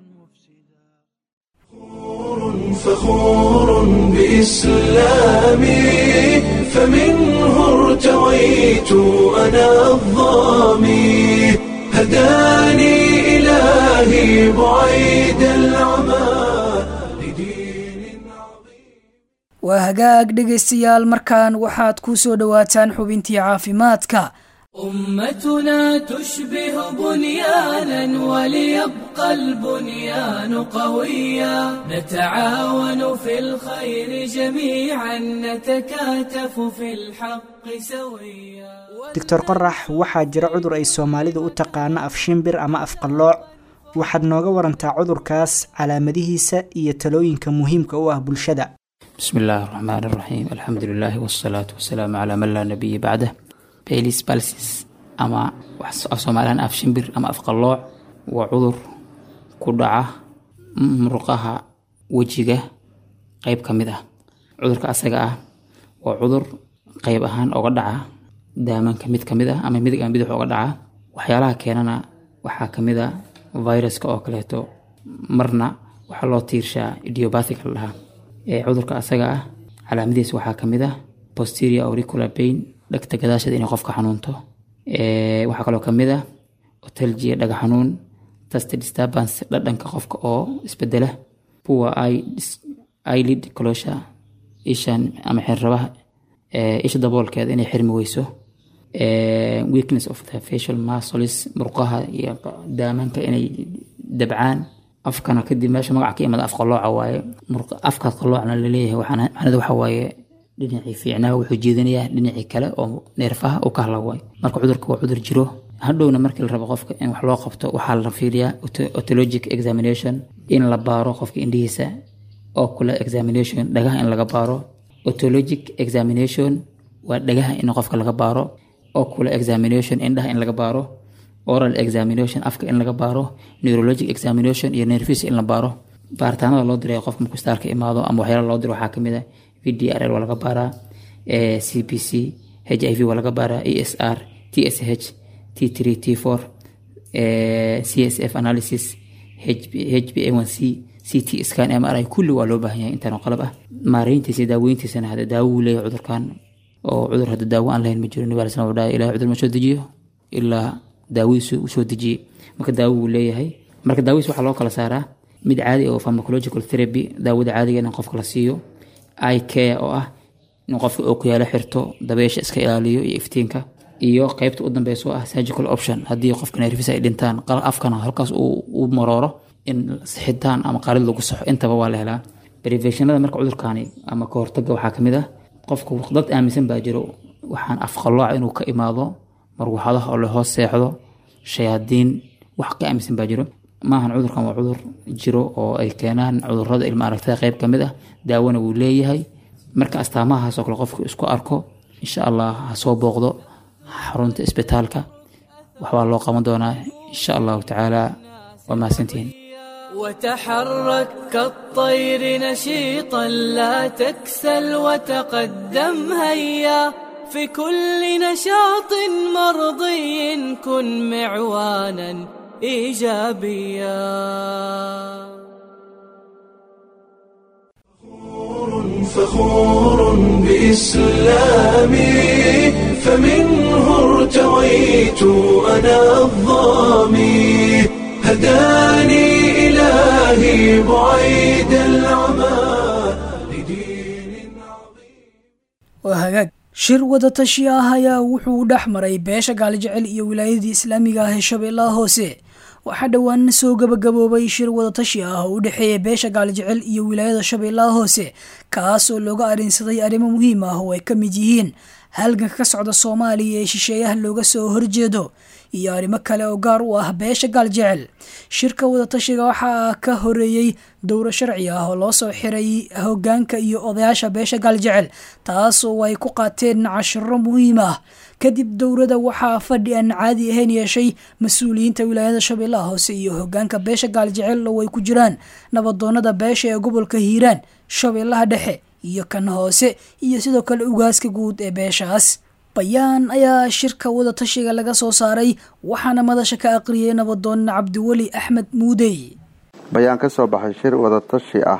فخور بإسلامي فمنه ارتويت أنا الظامي هداني إلهي بعيد العمى waa hagaag dhegaystayaal markan waxaad ku soo dhowaataan xubintii caafimaadka أمتنا تشبه بنيانا وليبقى البنيان قويا نتعاون في الخير جميعا نتكاتف في الحق سويا doctor qorax waxaa jira cudur ay soomaalidu u taqaano afshimbir ama afqallooc waxaad nooga warantaa cudurkaas calaamadihiisa iyo talooyinka muhiimka u ah bulshada بسم الله الرحمن الرحيم الحمد لله والصلاة والسلام على من لا نبي بعده بيليس بالسيس أما af soomaalihan af shimbir ama af qallooc waa cudur ku dhaca muruqaha wejiga qeyb ka mid ah cudurka asaga ah waa cudur qeyb ahaan oga dhaca daamanka mid ka mid ah ama midig ama bidix oga dhaca waxyaalaha keenana waxaa ka mid a viruska oo kaleeto marna waxaa loo tiirshaa idiopathic la dhahaa ee cudurka asaga ah calaamadihiis waxaa ka mid ah posterior auricular pain dhegta gadaasheed inay qofka xanuunto waxaa kaloo kamid ah otalgia dhaga xanuun tast disturbance dhadhanka qofka oo isbedela poor eyelid closure ishan ama xirrabaha isha daboolkeeda inay xirmi weyso weakness of the facial muscles murqaha iyo daamanka inay dabcaan afkana kadib meesha magaca ka imada af qalooca waaye afka qaloocna laleeyahay macnada waxa waaye dhinacii fiicnaa wuxuu jeedinayaa dhinacii kale oo neerfaha uu ka hadla waaye marka cudurka waa cudur jiro hadhowna markii la rabo qofka in wax loo qabto waxaa la fiiriyaa otologic examination in la baaro qofka indhihiisa ocular examination dhagaha in laga baaro otologic examination waa dhagaha in qofka laga baaro ocular examination indhaha in laga baaro oral examination afka in laga baaro neurologic examination iyo nervis in la baaro baaritaanada loo diray qofka markuu staarka imaado ama waxyaala loo diro waxaa kamid ah v d r l waa laga baaraa c b c h i v waa laga baaraa e s r t s h t three t four c s f analysis h b a one c c t scan m r i kulli waa loo baahan yahay intaan qalab ah maareyntiisa daaweyntiisana hada daawo uu leeyahay cudurkan oo cudur hadda daawo aan lahayn ma jiro nabi alai slam wuxuu dhahay ilahay cudur ma soo dejiyo ilaa daawadiisu u soo dejiyey marka daawo wuu leeyahay marka daawadiis waxaa loo kala saaraa mid caadi oo pharmacological therapy daawada caadiga in qofka la siiyo i care oo ah in qofka ookuyaalo xirto dabeesha iska ilaaliyo iyo iftiinka iyo qeybta u dambeysa oo ah surgical option haddii qofka nerfis ay dhintaan afkana halkaas uu marooro in sixitaan ama qaalid lagu saxo intaba waa la helaa preventionada marka cudurkaani ama ka hortaga waxaa kamid ah qofka dad aaminsan baa jiro waxaan afqalooca inuu ka imaado marwaxadaha oo lahoos seexdo shayaadiin wax ka aaminsan baa jiro maahan cudurkan waa cudur jiro oo ay keenaan cudurada ilma aragtada qeyb kamid ah daawona wuu leeyahay marka astaamahaas oo kale qofku isku arko insha allah ha soo booqdo xarunta isbitaalka waxbaa loo qaban doonaa insha allahu tacaala waa mahadsantihiin وتحرك كالطير نشيطا لا تكسل وتقدم هيا في كل نشاط مرضي كن معوانا ايجابيا فخور بإسلامي فمنه ارتويت أنا الظامي هداني إلهي بعيد العمى waa hagaag shir wadatashi ah ayaa wuxuu dhex maray beesha gaalijecel iyo wilaayadii islaamiga ah ee shabeellaha hoose waxaa dhowaan soo gabagaboobay shir wadatashi ah oo u dhexeeya beesha gaalijecel iyo wilaayada shabeellaha hoose kaas oo looga arinsaday arrimo muhiim ah oo ay ka mid yihiin halganka ka socda soomaaliya ee shisheeyaha looga soo horjeedo iyo arrimo kale oo gaar u ah beesha gaaljecel shirka wadatashiga waxaa ka horeeyey dowro sharci ah oo loo soo xiray hogaanka iyo odayaasha beesha gaaljecel taas oo ay ku qaateen cashiro muhiim ah kadib dowrada waxaa fadhi aan caadi ahayn yeeshay mas-uuliyiinta wilaayada shabeellaha hoose iyo hogaanka beesha gaaljecel oo ay ku jiraan nabadoonada beesha ee gobolka hiiraan shabeellaha dhexe iyo kan hoose iyo sidoo kale ugaaska guud ee beeshaas bayaan ayaa shirka wadatashiga laga soo saaray waxaana madasha ka aqriyay nabadoon cabdiweli axmed muudey bayaan ka soo baxay shir wadatashi ah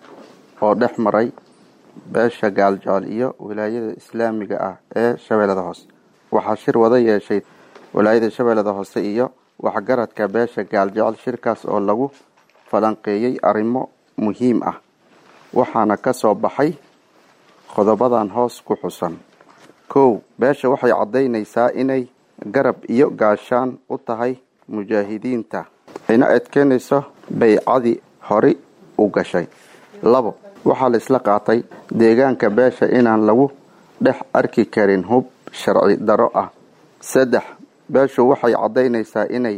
oo dhex maray beesha gaaljecel iyo wilaayada islaamiga ah ee shabeellada hoose waxaa shir wada yeeshay wilaayada shabeellada hoose iyo waxgaradka beesha gaaljecel shirkaas oo lagu falanqeeyey arrimo muhiim ah waxaana ka soo baxay qodobadan hoos ku xusan kow beesha waxay caddaynaysaa inay garab iyo gaashaan u tahay mujaahidiinta ayna adkeynayso baycadii hori u gashay labo waxaa la isla qaatay deegaanka beesha inaan lagu dhex arki karin hub sharci daro ah saddex beeshu waxay caddaynaysaa inay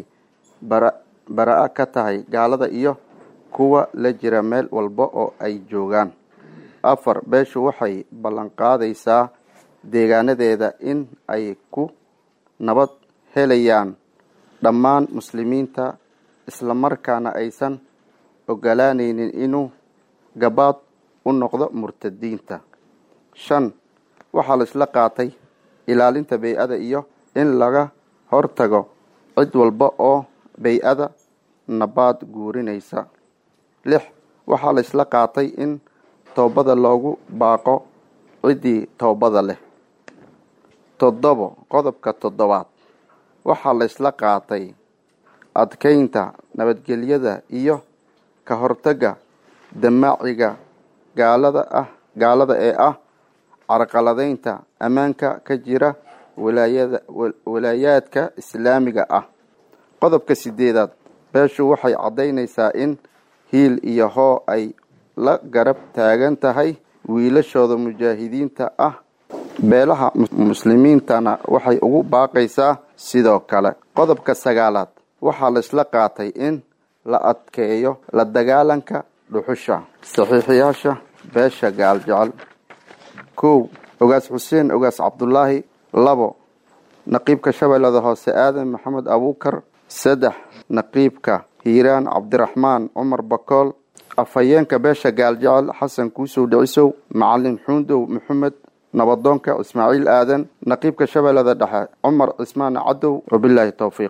bara-a ka tahay gaalada iyo kuwa la jira meel walba oo ay joogaan afar beeshu waxay ballanqaadaysaa deegaanadeeda in ay ku nabad helayaan dhammaan muslimiinta islamarkaana aysan ogolaanaynin inuu gabaad u noqdo murtadiinta shan waxaa la isla qaatay ilaalinta bay-ada iyo in laga hortago cid walba oo bay-ada nabaad guurinaysa lix waxaa la isla qaatay in toobada loogu baaqo ciddii toobada leh toddobo qodobka toddobaad waxaa la isla qaatay adkaynta nabadgelyada iyo ka hortagga damaaciga gaalada ah gaalada ee ah carqaladaynta ammaanka ka jira walaayada walaayaadka islaamiga ah qodobka sideedaad beeshu waxay caddaynaysaa in hiil iyo hoo ay la garab taagan tahay wiilashooda mujaahidiinta ah beelaha muslimiintana waxay ugu baaqaysaa sidoo kale qodobka sagaalaad waxaa la isla qaatay in la adkeeyo la dagaalanka dhuxusha saxiixiyaasha beesha gaaljecel kow ogaas xuseen ogaas cabdulaahi labo naqiibka shabeellada hoose aadan maxamed abuukar saddex naqiibka hiiraan cabdiraxmaan cumar bakool afhayeenka beesha gaaljecel xasan kuusow dhicisow macalin xuundow maxamed nabadoonka ismaaciil aadan naqiibka shabeellada dhexe cumar cismaan cadow wabilaahi towfiiq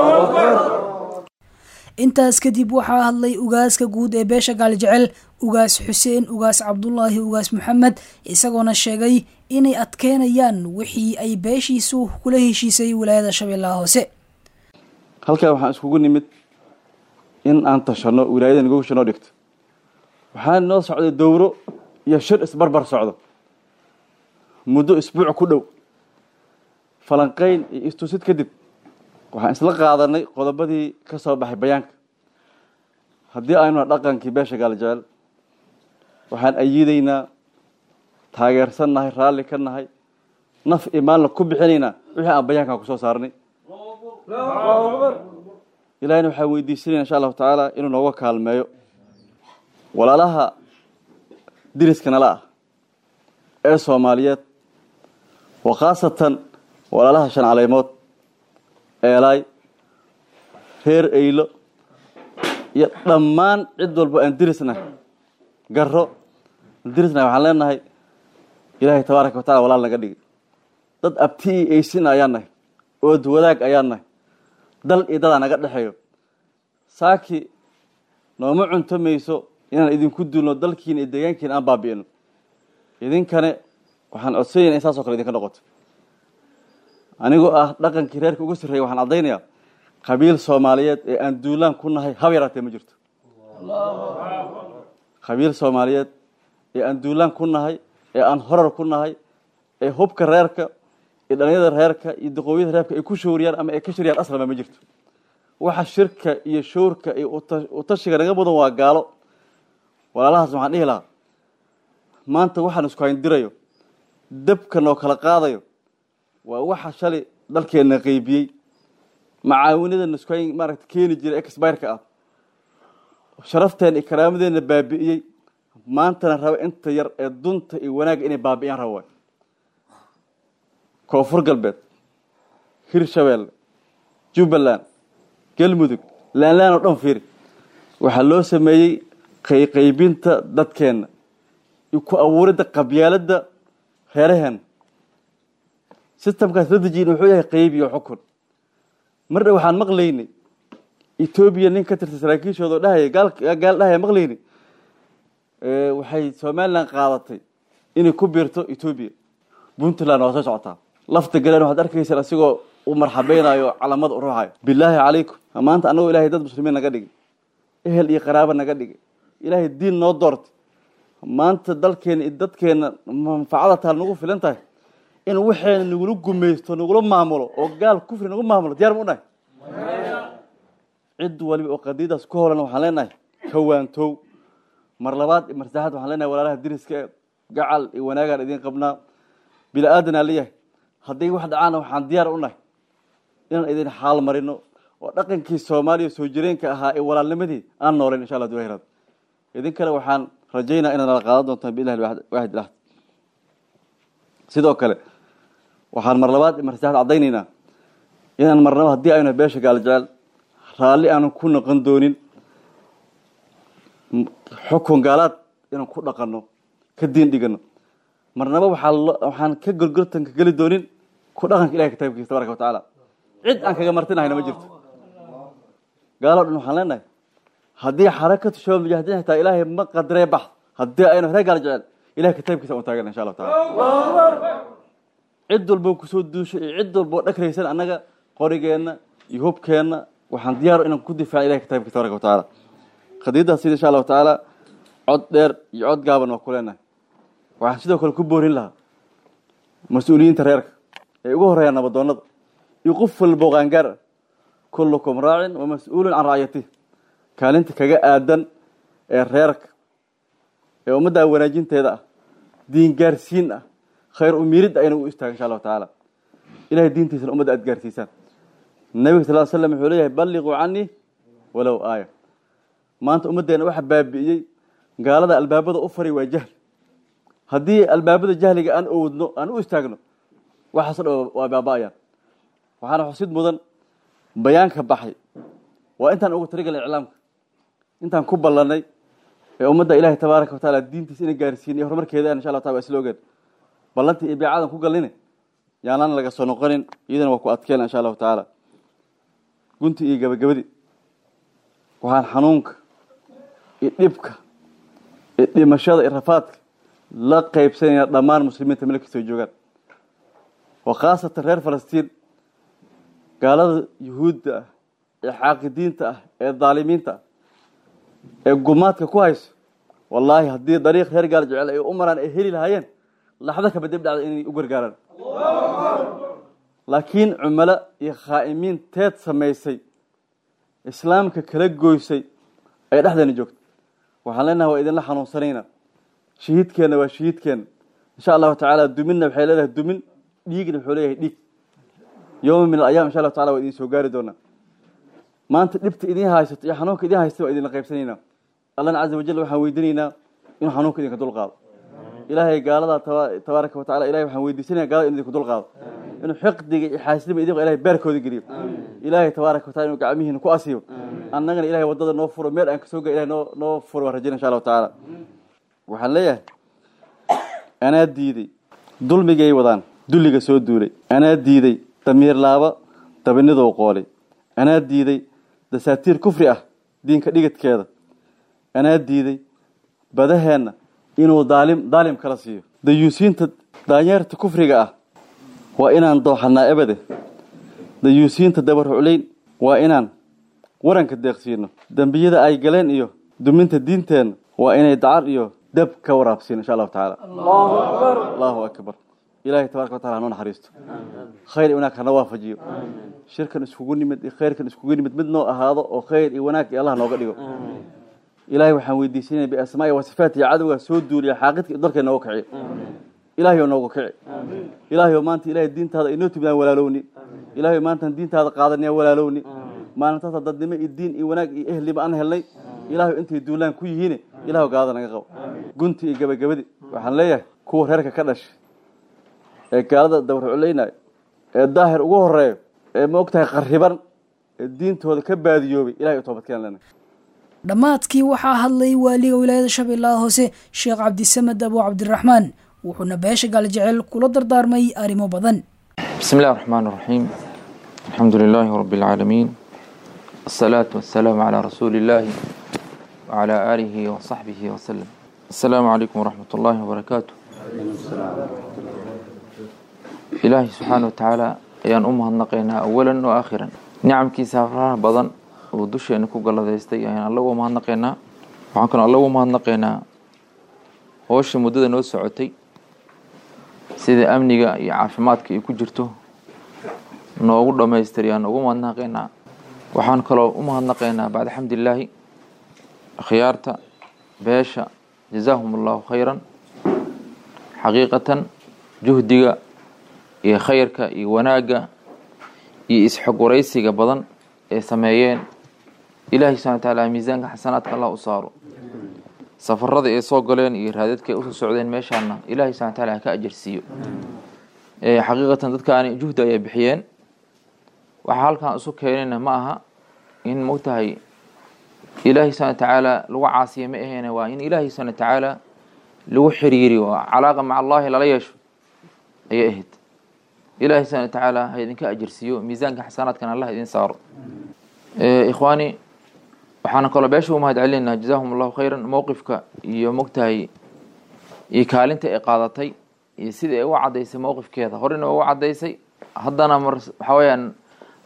intaas kadib waxaa hadlay ugaaska guud ee beesha gaaljecel ugaas xuseen ugaas cabdulaahi ugaas maxamed isagoona sheegay inay adkeynayaan wixii ay beeshiisu kula heshiisay wilaayada shabeellaha hoose halkaa waxaan iskugu nimid in aan tashano wilaayada nagu shanoo dhigto waxaa noo socday dowro iyo shir isbarbar socdo muddo isbuuc ku dhow falanqayn iyo istusid kadib waxaan isla qaadanay qodobadii ka soo baxay bayaanka haddii aynu dhaqankii beesha gaaljecel waxaan ayiidaynaa taageersan nahay raalli ka nahay naf iyo maalna ku bixinaynaa wixii aan bayaankan kusoo saarnay ilahina waxaan weydiisanayna insha allahu tacaala inuu nooga kaalmeeyo walaalaha diriska nala ah ee soomaaliyeed wa khaasatan walaalaha shan caleymood eelaay reer eylo iyo dhammaan cid walba aan dirisnahay garo aan dirisnahay waxaan leenahay ilaahay tabaaraka wa tacala walaal naga dhigi dad abti iyo eysin ayaan nahay ood wadaag ayaan nahay dal iyo dadaa naga dhexeeyo saaki nooma cunto mayso inaan idinku duulno dalkiina iyo deegaankiina aan baabi'ino idinkane waxaan codsanyayna in saas o kale idinka noqoto anigoo ah dhaqankii reerka uga sarreeya waxaan caddaynayaa qabiil soomaaliyeed ee aan duulaan ku nahay hab yaraatee ma jirto qabiil soomaaliyeed ee aan duulaan ku nahay ee aan horar ku nahay ee hubka reerka iyo dhalinyada reerka iyo daqooyada reerka ay ku shooriyaan ama ay ka shiriyaan aslama ma jirto waxa shirka iyo showrka iyo utashiga naga mudan waa gaalo walaalahaas waxaan dhihi lahaa maanta waxaan isku hayndirayo dabka noo kala qaadayo waa waxa shalay dalkeenna qeybiyey macaawinadana isku hayn maaragta keeni jiray exbireka ah sharafteena iyo karaamadeenna baabi'iyey maantana raba inta yar ee dunta iyo wanaagga inay baabi'iyaan raba waay koonfur galbeed hirshabeelle jubbaland galmudug laanlaan oo dhan fiiri waxaa loo sameeyey qayqaybinta dadkeenna iyo ku abuuridda qabyaaladda reeraheenna sistamkaas la dejiyin wuxuu yahay qayb iyo xukun mardha waxaan maqlaynay etoobiya nin ka tirsan saraakiishooda oo dhahaya gaal gaal dhahaya maqlaynay waxay somalilan qaadatay inay ku biirto etoobiya puntland waa soo socotaa lafta galeen waxaad arkaysaan asigoo u marxabeynayo calamada u ruuxayo bilaahi calaykum maanta annagoo ilahay dad muslimiin naga dhigay ehel iyo qaraabo naga dhigay ilaahay diin noo doortay maanta dalkeena iyo dadkeena manfacada taal nagu filan tahay in waxeena nagula gumaysto nagula maamulo oo gaal kufri nagu maamulo diyaar ma u nahay cid waliba oo qadiidaas ku holan waxaan leenahay kawaantow mar labaad iyo mar saddexaad waxaan leenahay walaalaha diriska ee gacal iyo wanaagaan idiin qabnaa bila aadanaa leeyahay hadday wax dhacaana waxaan diyaar u nahay inaan idin xaal marino oo dhaqankii soomaaliya soo jireenka ahaa ee walaalnimadii aan nooleyn insha allah duhirad idinkana waxaan rajaynaa inaad nala qaadan doontaan biillahi waaxid ilaahd sidoo kale waxaan mar labaad iyo mar saddexaad caddaynaynaa inaan marnaba haddii aynu beesha gaaljecel raalli aanan ku noqon doonin xukun gaalaad inaan ku dhaqanno ka diin dhigano marnaba waxaa waxaan ka gorgortanka geli doonin ku dhaqanka ilahay kitaabkiisa tabaraka wa tacaala cid aan kaga martinahayna ma jirto gaaloo dhan waxaan leenahay haddii xarakatu shabaab mujaahidiin xitaa ilaahay ma qadaree bax haddii aynu reer gaal jecel ilahay kitaabkiisa un taagana insha allahu taala cid walbo kusoo duusho iyo cid walboo dhakraysan annaga qorigeenna iyo hubkeenna waxaan diyaar inaan ku difaaca ilahay kitaabka tabaraka wa tacaala qadiyaddaas sida insha allahu tacaala cod dheer iyo cod gaaban waa ku leenahay waxaan sidoo kale ku boorin lahaa mas-uuliyiinta reerka ee ugu horeeya nabadoonnada iyo qof walbo qaangaar ah kullukum raacin wa mas-uulun can racyatih kaalinta kaga aadan ee reerka ee ummadda wanaajinteeda ah diin gaarsiin ah khayr umiirid ah inuu u istaago insha allahu tacaala ilahay diintiisana ummadda aad gaarsiisaan nabiga sal l slam wuxuu leeyahay balliquu canii walow aaya maanta ummaddeena waxa baabi'iyey gaalada albaabada u fari waa jahli haddii albaabada jahliga aan owdno aan u istaagno waxaaso dhan waa baaba'ayaan waxaana xusid mudan bayaanka baxay waa intaan uga taligalay iclaamka intaan ku ballanay ee ummadda ilaahay tabaaraka wa tacaala diintiisa ina gaarsiin iyo horumarkeeda insha allah taala waa isla ogeen ballantii iyo beecadan ku galline yaanaan laga soo noqonin iyadana waa ku adkeena insha allahu tacaala gunti iyo gabagabadii waxaan xanuunka iyo dhibka iyo dhimashada iyo rafaadka la qaybsanayna dhammaan muslimiinta meel kastoo joogaan wa khaasatan reer falastiin gaalada yuhuudda ah ee xaaqidiinta ah ee daalimiinta ah ee gumaadka ku hayso wallaahi haddii dariiq reer gaal jecel ay u maraan ay heli lahaayeen laxdo kaba dib dhacda inay u gargaaraan laakiin cumalo iyo khaa'imiin teed samaysay islaamka kala goysay ay dhexdeena joogto waxaan leenahay waa idinla xanuunsanayna shahiidkeenna waa shahiidkeenna insha allahu tacaala duminna waxay leedahay dumin dhiigna wuxuu leeyahay dhiig yowma min alayam insha allahu tacala waa idin soo gaari doonaa maanta dhibta idin haysato iyo xanuunka idin haysta waa idinla qaybsanaynaa allahna caza wajal waxaan weydiinaynaa inuu xanuunka idinka dul qaado ilaahay gaalada tabaaraka wa tacala ilahay waxaan weydiisanaya gaalada inu idinku dul qaado inuu xiqdiga iyo xaasidnima idinka ilahay beerkooda geliyo ilaahay tabaaraka wa tacala inuu gacmihiina ku asiibo annagana ilahay waddada noo furo meel aan kasoo ga ilahay noo noo furo waan rajayna insha allahu tacaala waxaan leeyahay anaa diiday dulmigay wadaan dulliga soo duulay anaa diiday damiir laaba dabinidou qoolay anaa diiday dasaatiir kufri ah diinka dhigidkeeda anaa diiday badaheenna inuu daalim daalim kala siiyo dayuusiinta daanyeerta kufriga ah waa inaan dooxanaa ebade dayuusiinta dabarhuclayn waa inaan waranka deeqsiino dembiyada ay galeen iyo duminta diinteenna waa inay dacar iyo dab ka waraabsiin insha allahu tacaala allahu akbar ilahay tabaraka wa tacala hanoo naxariisto khayr iyo wanaag hana waafajiyo shirkan iskugu nimid iyo khayrkan iskugu nimid mid noo ahaado oo khayr iyo wanaag iyo allah nooga dhigo ilahay waxaan weydiisanaya biasmaai wa sifaati iyo cadowgaa soo duuliya xaaqidka iyo dalkay nooga kiciyo ilahay oo nooga kici ilahay oo maanta ilahay diintaada inoo timidaan walaalowni ilahay oo maantaan diintaada qaadanaya walaalowni maalintaasa dadnimo iyo diin iyo wanaag iyo ehliba aan helnay ilahay oo intay duulaan ku yihiin ilahay oo gaalada naga qabo gunti iyo gabagabadi waxaan leeyahay kuwa reerka ka dhashay ee gaalada dabarculaynayo ee daahir ugu horeeyo ee ma og tahay qariban ee diintooda ka baadiyoobay ilahay u toobadkeen lena dhammaadkii waxaa hadlay waaliga wilaayada shabeellaha hoose sheekh cabdisamed abu cabdiraxmaan wuxuuna beesha gaaljecel kula dardaarmay arrimo badan بسم الله الرحمن الرحيم الحمد لله رب العالمين الصلاة والسلام على رسول الله وعلى آله وصحبه وسلم السلام عليكم ورحمة الله وبركاته إلهي سبحانه وتعالى ayaan u mahadnaqaynaa awalan oo aakhiran nicamkiisa faraha badan oo dusheena ku galladaystay ayaan alla uga mahadnaqaynaa waxaan kaloo alla uga mahadnaqaynaa howsha muddada noo socotay sida amniga iyo caafimaadka ay ku jirto noogu dhammaystiri aan ugu mahadnaqaynaa waxaan kaloo u mahadnaqaynaa bacda xamdilaahi akhyaarta beesha jazaahum allahu khayran xaqiiqatan juhdiga iyo khayrka iyo wanaagga iyo isxog waraysiga badan ee sameeyeen ilaahay subxana wa tacaala miisaanka xasanaadka allah u saaro safarada ay soo galeen iyo raadadka ay usoo socdeen meeshaana ilaahay subxana wa taala ha ka ajarsiiyo xaqiiqatan dadkaani juhdi ayay bixiyeen waxaa halkan isu keenayna ma aha in mogtahay ilaahay subxana wa tacaala lagu caasiya ma aheene waa in ilaahay subxana wa tacaala lagu xiriiriyo oo calaaqa maca allahi lala yeesho ayay ahayd ilaahay subxana wa tacaala ha idinka ajarsiiyo miisaanka xasanaadkan allah idin saaro ikhwaani waxaana kaloo beesha u mahad celinayna jazaahum allahu khayran mowqifka iyo mogtahay iyo kaalinta ay qaadatay iyo sida ay u cadaysay mowqifkeeda horena ugu cadaysay haddana mar waxaa weyaan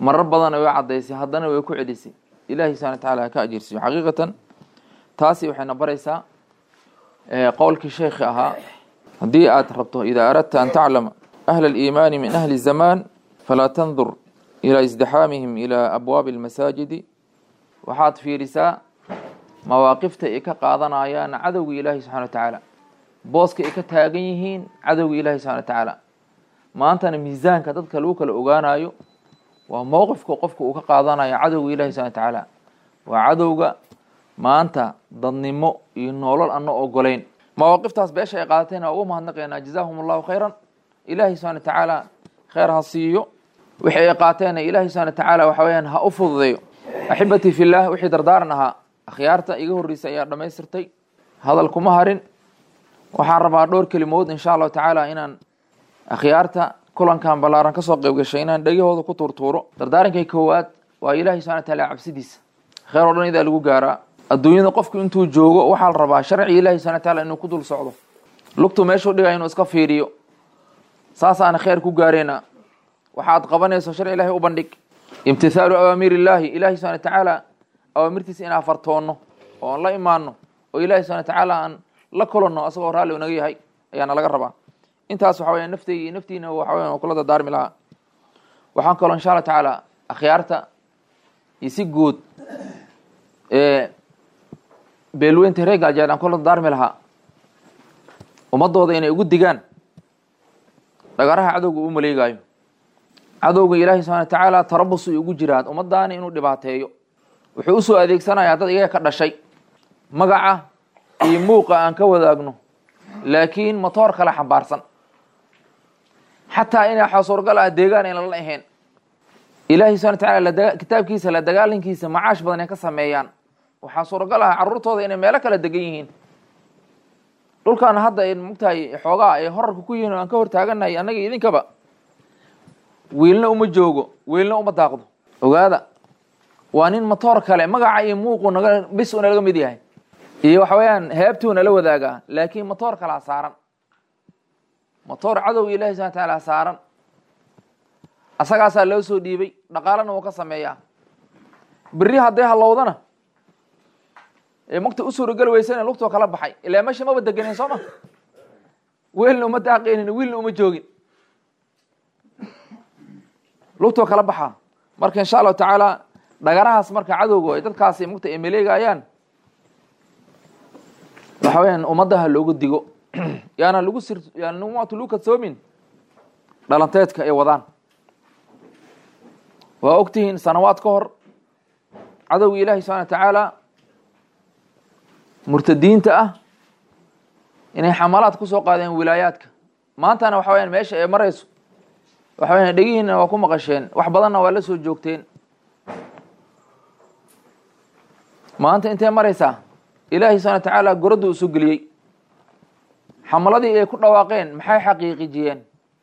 marar badanna way caddaysay haddana way ku celisay ilaahay subxana watacaala ha ka ajirsiyo xaqiiqatan taasi waxayna baraysaa qowlkii sheekhi ahaa haddii aad rabto idaa aradta an taclama ahla aliimaani min ahli zamaan falaa tandur ilaa isdixaamihim ilaa abwaabi almasaajidi waxaad fiirisaa mawaaqifta ay ka qaadanayaan cadowga ilaahi subxana wa tacaala booska ay ka taagan yihiin cadowga ilaahi subxana wa tacaala maantana miisaanka dadka lagu kala ogaanayo waa mowqifka qofka uu ka qaadanayo cadowga ilahi subxana wa tacaala waa cadowga maanta dadnimo iyo nolol ana ogolayn mawaaqiftaas beesha ay qaadateen waa ugu mahadnaqaynaa jazaahum allahu khayran ilaahi subxana wa tacaala kheyr ha siiyo wixii ay qaateena ilaahi subxana wa tacaala waxa weyaan ha u fududeeyo axibatii fillah wixii dardaaran ahaa akhyaarta iga horreysay ayaa dhammaystirtay hadal kuma harin waxaan rabaa dhowr kelimood insha allahu tacaala inaan akhyaarta kulankan ballaaran kasoo qeyb gashay inaan dhegahooda ku tuurtuuro dardaarankay koowaad waa ilaahi subxana wa taala cabsidiisa kheyr oo dhan idaa lagu gaaraa adduunyada qofku intuu joogo waxaa la rabaa sharci ilaahi subxana wa taala inuu ku dul socdo lugtu meeshuu dhigaya inuu iska fiiriyo saasaana kheyr ku gaareyna waxaad qabanayso sharci ilahi u bandhig imtithaalu awaamiir illaahi ilahi subxana wa tacaala awaamirtiisa inaan fartoonno oo aan la imaano oo ilahi subxana wa tacaala aan la kulanno asagoo raalli naga yahay ayaana laga rabaa intaas waxa weya nafteygi naftiina waxa weya kula dardaarmi lahaa waxaan kaloo insha allah tacaala akhyaarta iyo si guud beelweynta reer gaaljeed aan kula dardaarmi lahaa ummadooda inay ugu digaan dhagaraha cadowga uu maleegaayo cadowga ilaahi subxana wa tacaala tarabus ay ugu jiraan ummadaani inuu dhibaateeyo wuxuu usoo adeegsanayaa dad iyaga ka dhashay magaca iyo muuqa aan ka wadaagno laakiin motoor kale xambaarsan xataa inay waxaa suuragal ah deegaan aynan la ahayn ilaahi subxana wa tacaala kitaabkiisa la dagaalankiisa macaash badan ay ka sameeyaan waxaa suuragal ah carruurtooda inay meelo kala degan yihiin dhulkan hadda ay mogtahay xoogaa ay horarka ku yihiin o aan ka hortaaganahay annaga idinkaba wiilna uma joogo wiilna uma daaqdo ogaada waa nin motoor kale magaca iyo muuqu naga bis una laga mid yahay iyo waxa weeyaan heebtuu nala wadaagaa laakiin motoor kalaa saaran motoor cadow ilahi subana wataala saaran asagaasaa loo soo dhiibay dhaqaalana wuu ka sameeyaa beri hadday halowdana ee magta u suurageli weysana lugtoo kala baxay ilaa meesha maba deganen soo ma weelna uma daaqeynin wiilna uma joogin lugtoo kala baxaa marka insha allahu tacaala dhagarahaas marka cadowga ay dadkaasi mugta ay maleegayaan waxa weyaan ummadaha loogu digo yaana lagu sir yaana umatu lagu kadsoomin dhalanteedka ay wadaan waa ogtihiin sanawaad ka hor cadowga ilaahi subxana wa tacaala murtadiinta ah inay xamalaad kusoo qaadeen wilaayaadka maantana waxa weyaan meesha ay marayso waxa weyan dhegihiina waa ku maqasheen wax badanna waa la soo joogteen maanta intay maraysaa ilaahi subxana wa tacaala goradda uu soo geliyey xamaladii ay ku dhawaaqeen maxay xaqiiqijiyeen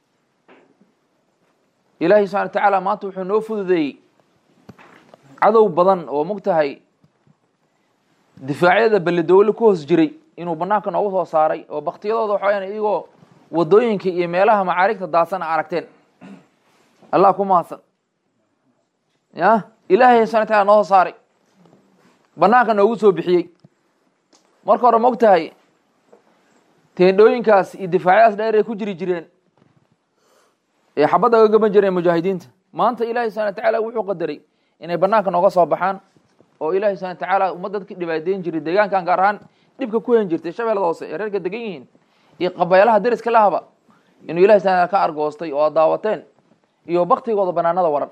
ilaahi subxana wa tacaala maanta wuxuu noo fududeeyey cadow badan oo mogtahay difaacyada belledowle ku hoos jiray inuu banaanka noogu soo saaray oo baktiyadooda waxa weyaan iyagoo wadooyinka iyo meelaha macaarigta daadsan a aragteen allah ku mahadsan ya ilaahay subxana wa taala noo soo saaray banaanka noogu soo bixiyey marka hore ma og tahay teendhooyinkaas iyo difaacyadaas dheer ay ku jiri jireen ee xabadda aga gaban jireen mujaahidiinta maanta ilahi subxana wa tacaala wuxuu qadaray inay banaanka nooga soo baxaan oo ilahi subxana wa tacaala ummadda dadka dhibaateyn jiray deegaankan gaar ahaan dhibka ku hen jirtay shabeellada hoose ee reerka degan yihiin iyo qabeelaha deriska lahaba inuu ilahi subxana ka argoostay oo ad daawateen iyo baktigooda banaanada waran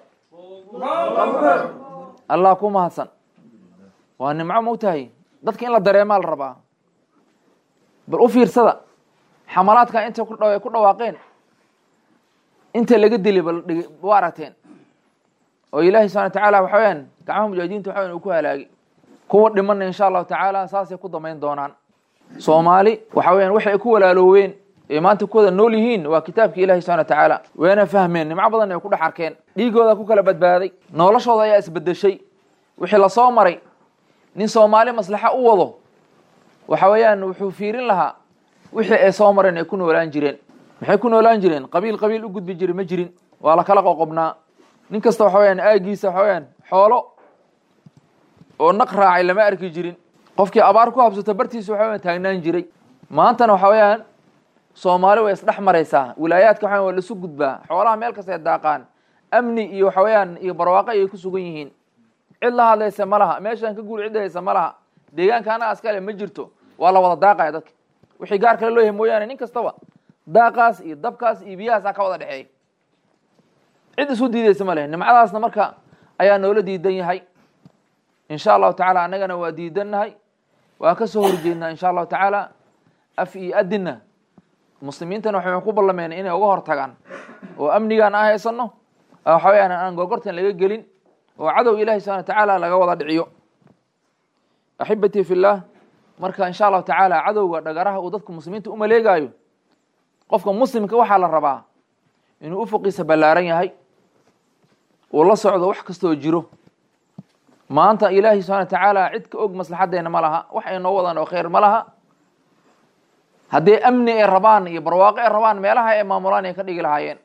allah ku mahadsan waa nimco mogtahay dadka in la dareemaa la rabaa bal u fiirsada xamalaadka inta ku dha ku dhawaaqeen inta laga dili bal dhig wa aragteen oo ilaahi subxana wa tacaala waxa weyaan gacmaha mujaahidiinta waxa weyan uu ku halaagay kuwa dhimana insha allahu tacaala saasay ku damayn doonaan soomaali waxa weyan waxay ku walaalooween ee maanta ku wada nool yihiin waa kitaabka ilahi subxana wa tacaala wayna fahmeen nimco badan ay ku dhex arkeen dhiigooda ku kala badbaaday noloshooda ayaa isbedeshay wixii lasoo maray nin soomaali maslaxa u wado waxa weeyaan wuxuu fiirin lahaa wixii ay soo mareen ay ku noolaan jireen maxay ku noolaan jireen qabiil qabiil u gudbi jiri ma jirin waa la kala qoqobnaa nin kasta waxa weyaan aagiisa waxa weyaan xoolo oo naq raacay lama arki jirin qofkii abaar ku habsato bartiisa waxa weyaan taagnaan jiray maantana waxa weeyaan soomaali way isdhex maraysaa wilaayaadka waxa waa laisu gudbaa xoolaha meel kasta ay daaqaan amni iyo waxa weeyaan iyo barwaaqo ayay ku sugan yihiin cid la hadlaysa ma laha meeshaan ka guul cid haysa ma laha deegaanka anaga askale ma jirto waa la wada daaqaya dadka wixii gaar kale loo yahay mooyaane nin kastaba daaqaas iyo dabkaas iyo biyahaasaa ka wada dhexeeya cid isu diidaysa ma leh nimcadaasna marka ayaa noola diidan yahay insha allahu tacaala annagana waa diidannahay waa ka soo horjeednaa insha allahu tacaala af iyo adinna muslimiintana waxay ku ballameen inay uga hor tagaan oo amnigaan aan haysano waxa weyaan aan gorgortan laga gelin oo cadow ilahi subxana watacaala laga wada dhiciyo axibatii fillaah marka insha allahu tacaala cadowga dhagaraha uu dadka muslimiinta u maleegaayo qofka muslimka waxaa la rabaa inuu ufuqiisa ballaaran yahay uu la socdo wax kastoo jiro maanta ilaahi subxana watacaala cid ka og maslaxadeena ma laha wax ay noo wadaan oo khayr ma laha haddii amni ay rabaan iyo barwaaqo ay rabaan meelaha ay maamulaan ay ka dhigi lahaayeen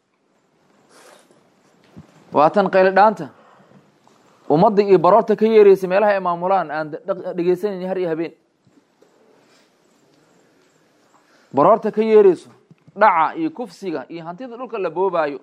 waa tan qayli dhaanta ummadda iyo baroorta ka yeeraysa meelaha ay maamulaan aan dhegeysanayni har iyo habeen baroorta ka yeerayso dhaca iyo kufsiga iyo hantida dhulka la boobaayo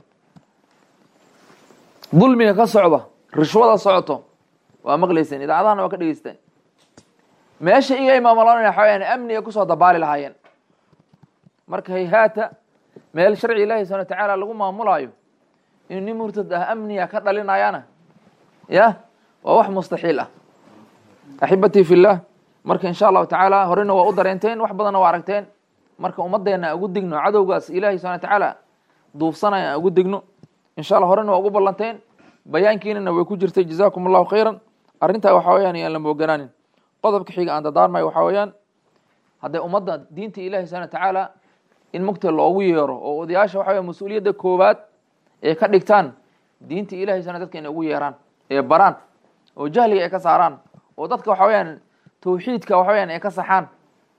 dulmiga ka socda rishwada socoto waa maqlayseen idaacadahana waa ka dhegeysteen meesha iga ay maamulaan waxa weyaan amni ay kusoo dabaali lahaayeen marka hayhaata meel sharci ilaahi subxana watacaala lagu maamulaayo inuu nin murtad ah amniga ka dhalinayana ya waa wax mustaxiil ah axibatii fillaah marka insha allahu tacaala horena waa u dareenteen wax badanna waa aragteen marka ummaddeena aan ugu digno cadowgaas ilahi subxana watacaala duufsanaya aan ugu digno insha allah horena waa ugu ballanteen bayaankiinana way ku jirtay jazakum allahu khayran arrintaa waxa weyaan yaan la mooganaanin qodobka xiga aan dadaarmayo waxaa weeyaan hadday ummadda diinta ilahi subxana watacaala in mugta loogu yeero oo odayaasha waxa weya mas-uuliyadda koowaad ee ka dhigtaan diinta ilahi subxana dadka inay ugu yeeraan ee baraan oo jahliga ay ka saaraan oo dadka waxa weyaan tawxiidka waxa weyaan ay ka saxaan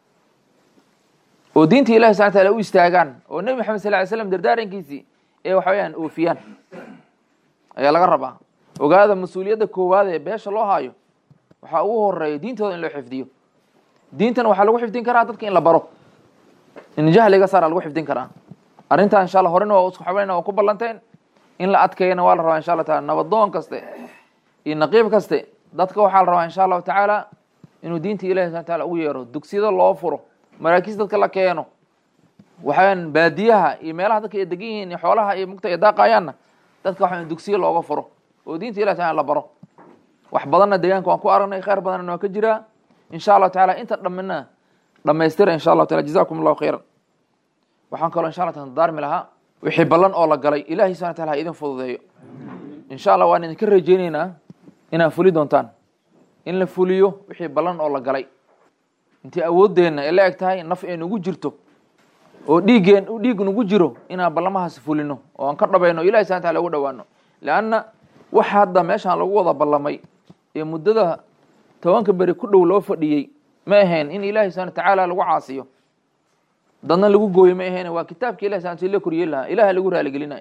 oo diinta ilahi subxana wataala u istaagaan oo nebi maxamed sal ly slam dardaarankiisii ee waxa weyaan oofiyaan ayaa laga rabaa ogaada mas-uuliyadda koowaad ee beesha loo haayo waxaa ugu horeeya diintooda in loo xifdiyo diintana waxaa lagu xifdin karaa dadka in la baro in jahliga saara lagu xifdin karaa arrintaa insha alla horena waa isku xabayna waa ku ballanteen in la adkeeyana waa la rabaa insha allah taala nabadoon kaste iyo naqiib kaste dadka waxaa la rabaa insha allahu tacaala inuu diinta ilahi subana taala ugu yeero dugsiyada loo furo maraakiis dadka la keeno waxaweyaan baadiyaha iyo meelaha dadka ay degan yihiin iyo xoolaha iyo mugta ay daaqayaanna dadka waxa dugsiyo looga furo oo diinta ilahi taala la baro wax badanna deegaanka waan ku aragnay khayr badanna waa ka jiraa insha allahu taala inta dhammina dhamaystira insha allahu taala jazakum allahu khayran waxaan kaloo insha allah taala daarmi lahaa wixii ballan oo la galay ilahi subana taala ha idin fududeeyo insha allah waan idinka rajeyneynaa inaad fuli doontaan in la fuliyo wixii ballan oo la galay intii awooddeenna ee la eg tahay naf ee nugu jirto oo dhiiggeen dhiig nugu jiro inaan ballamahaas fulino oo aan ka dhabayno ilahi subana taala ugu dhawaano leanna waxa hadda meeshaan lagu wada ballamay ee muddada tobanka beri ku dhow loo fadhiyey ma ahayn in ilahi subana tacaala lagu caasiyo dadna lagu gooyo ma ahayn waa kitaabka ilahi subana si la koriyey lahaa ilaha lagu raaligelinayo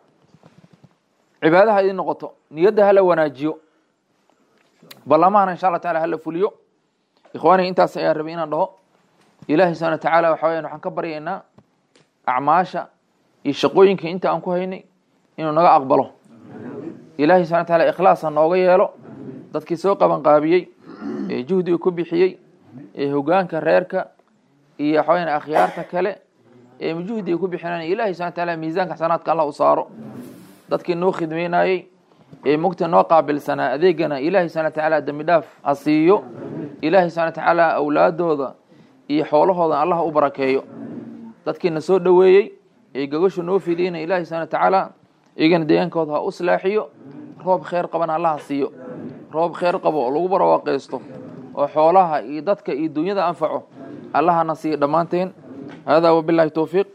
cibaadaha idin noqoto niyadda hala wanaajiyo ballamahana insha allah taala hala fuliyo ikhwaaniga intaas ayaa rabay inaan dhaho ilahi subana wa tacaala waxa weyan waxaan ka baryaynaa acmaasha iyo shaqooyinka inta aan ku haynay inuu naga aqbalo ilahi subana wa taala ikhlaas ha nooga yeelo dadkii soo qabanqaabiyey ee juhdiga ku bixiyey ee hogaanka reerka iyo waxa weyan akhyaarta kale ee juhdiga ku bixinaan ilahi subana wa taala miisaanka xasanaadka allah u saaro dadkii noo khidmeynayey ee mugta noo qaabilsanaa adeegana ilahi subana wa tacaala dembi dhaaf ha siiyo ilahi subana wa tacaala awlaadooda iyo xoolahooda allah u barakeeyo dadkiina soo dhoweeyey ee gogashu noo fidiyeyna ilahi subana wa tacaala iyagana deegaankooda ha u slaaxiyo roob kheyr qabana allah ha siiyo roob kheyr qabo oo lagu barwaaqaysto oo xoolaha iyo dadka iyo dunyada anfaco allahana siiyo dhammaanteen hada wabilahi towfiiq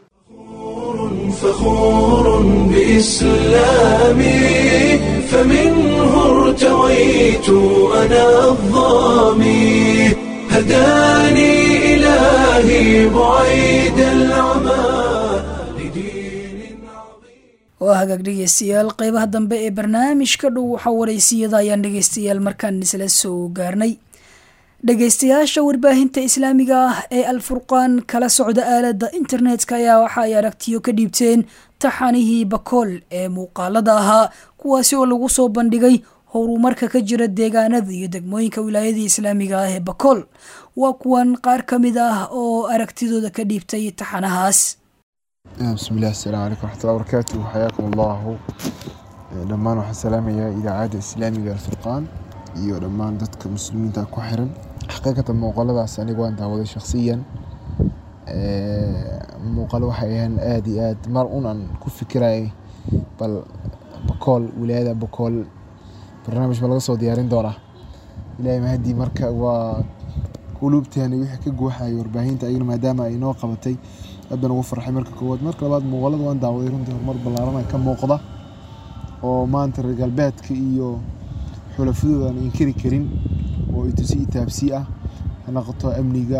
فخور بإسلامي فمنه ارتويت أنا الظامي هداني إلهي بعيد العمى waa hagaag dhegeystayaal qeybaha dambe ee barnaamijka dhow waxa wareysiyada ayaan dhegeystayaal markaan isla soo gaarnay dhegeystayaasha warbaahinta islaamiga ah ee alfurqaan kala socda aalada internetka ayaa waxa ay aragtiyo ka dhiibteen taxanihii bakool ee muuqaalada ahaa kuwaasi oo lagu soo bandhigay horumarka ka jira deegaanada iyo degmooyinka wilaayadii islaamiga ah ee bakool waa kuwan qaar ka mid ah oo aragtidooda ka dhiibtay taxanahaas bismillahi asalaamu calaykum waraxmatullahi wabarakaatu xayaakum allahu dhammaan waxaan salaamayaa idaacadda islaamiga alfurqaan iyo dhammaan dadka muslimiinta ku xiran xaqiiqatan muuqaaladaas aniga waan daawaday shakhsiyan muuqaalo waxay ahaan aada iyo aad mar un aan ku fikirayay bal bakool wilaayada bakool barnaamij ma laga soo diyaarin doonaa ilaahay mahadii marka waa quluubteena wixii ka guuxayay warbaahinta ayagana maadaama ay noo qabatay aad baan ugu farxay marka koowaad marka labaad muuqaalada waan daawaday runtii horumar ballaaran ka muuqda oo maanta reer galbeedka iyo xulafadooda aan inkiri karin oo itusi itaabsi ah ha noqoto amniga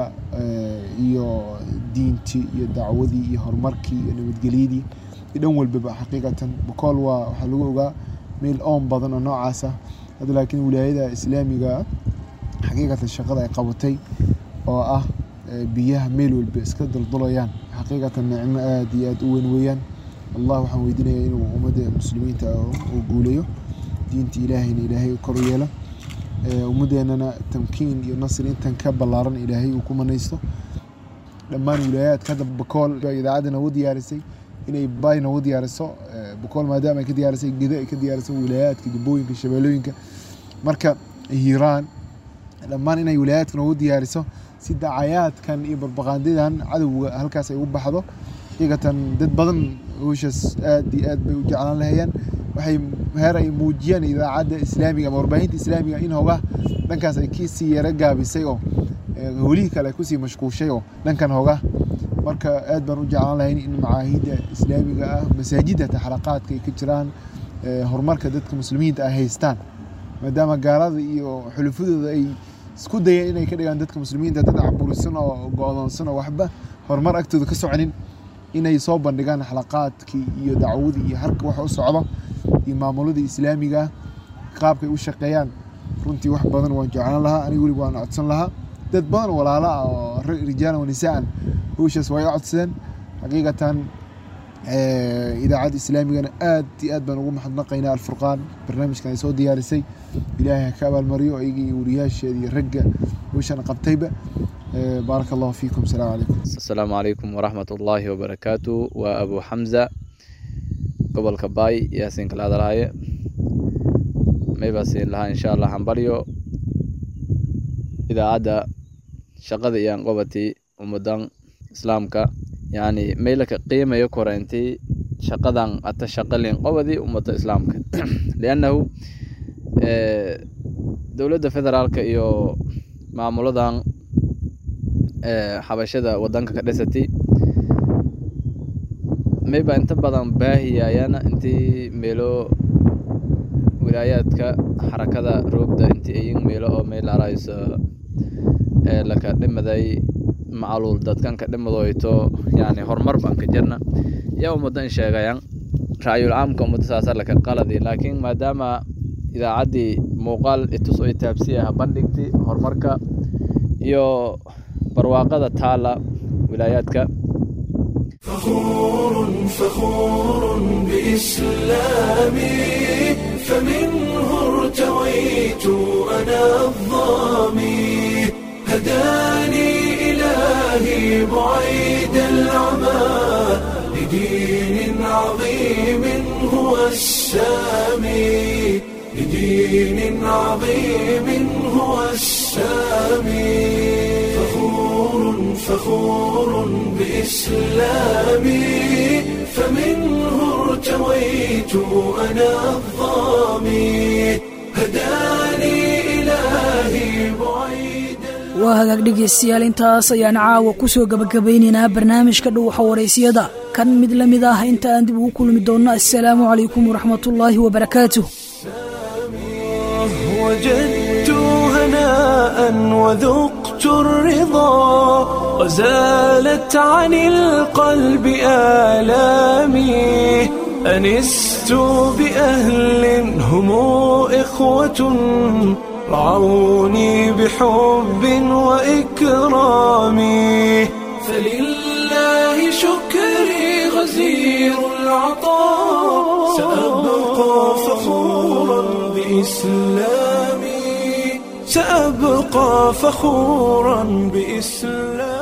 iyo diintii iyo dacwadii iyo horumarkii iyo nabadgelyadii iyo dhan walbaba xaqiiqatan bakool waa waxaa lagu ogaa meel oon badan oo noocaas ah hadda laakiin wilaayada islaamiga xaqiiqatan shaqada ay qabatay oo ah biyaha meel walba iska duldulayaan xaqiiqatan nicmo aada iyo aada u weyn weeyaan allah waxaan weydiinayaa inuu ummadda muslimiinta uu guuleeyo diinta ilaahayna ilaahay kor u yeelo ummadeennana tamkiin iyo nasri intan ka ballaaran ilaahay uu ku manaysto dhammaan wilaayaadka hadda bakool idaacadda noogu diyaarisay inay bay noogu diyaariso bakool maadaama ay ka diyaarisay gedo ay ka diyaariso wilaayaadka jubbooyinka shabeellooyinka marka hiiraan dhammaan inay wilaayaadka noogu diyaariso si dacayaadkan iyo barbaqaandadan cadowga halkaas ay u baxdo xaqiiqatan dad badan howshaas aad iyo aad bay u jeclaan lahayaan waxay heer ay muujiyaan idaacadda islaamiga ama warbaahinta islaamiga in hogaa dhankaas ay kasii yara gaabisay oo howlihii kale ay kusii mashquushay oo dhankan hoga marka aad baan u jeclaan lahayn in macaahidda islaamiga ah masaajidda ta xalaqaadka ay ka jiraan horumarka dadka muslimiinta ay haystaan maadaama gaalada iyo xulufadooda ay isku dayeen inay ka dhigaan dadka muslimiinta dad caburisan oo go-doonsan oo waxba horumar agtooda ka soconin inay soo bandhigaan xalaqaadkii iyo dacwadii iyo harka waxa u socdo iyo maamuladii islaamiga qaabkay u shaqeeyaan runtii wax badan waan jeclaan lahaa aniga weliba waan codsan lahaa dad badan walaala ah oo rijaalan wa nisaan howshaas way codsadeen xaqiiqatan idaacadda islaamigana aad iyo aad baan ugu maxadnaqaynaa alfurqaan barnaamijkan ay soo diyaarisay ilaahay ha ka abaalmariyo iyaga iyo wariyaasheeda iyo ragga howshan qabtayba بارك الله فيكم السلام عليكم السلام عليكم ورحمة الله وبركاته وأبو حمزة قبل كباي ياسين كلا دراي ما يبسين لها إن شاء الله حنبريو إذا عدا شقد إيان قبتي ومدن إسلامك يعني ميلك قيمة يكورنتي شقدان أتشقلين قبدي ومدن إسلامك لأنه دولة فدرالك إيو معمولدان xabashada wadanka ka dhisatay mayba inta badan baahiyayana intii meelo wilaayaadka xarakada roogda intii ayin meelo oo meel arayso ee laka dhimaday macaluul dadkan ka dhimadoyto yani horumar baan ka jirna yaa ummadan sheegayan ra'yul caamka ummadda saasa laka qaladi laakiin maadaama idaacaddii muuqaal itus oo itaabsi ah bandhigti horumarka iyo barwaaqada taala wilaayaadka فخور فخور بإسلامي فمنه ارتويت أنا الظامي هداني إلهي بعيد العمى لدين عظيم هو السامي لدين عظيم هو السامي فخور فخور بإسلامي فمنه ارتويت أنا الظامي هداني إلهي بعيد waa hagaag dhegaystayaal intaas ayaan caawa ku soo gabagabaynaynaa barnaamijka dhuuxa waraysiyada kan mid la mid ah inta aan dib ugu kulmi doonno assalaamu calaykum waraxmatullaahi wabarakaatuh وجدت هناء وذقت الرضا وزالت عن القلب آلامي أنست بأهل هم إخوة رعوني بحب وإكرام فلله شكري غزير العطاء سأبقى فخورا بإسلامي سأبقى فخورا بإسلامي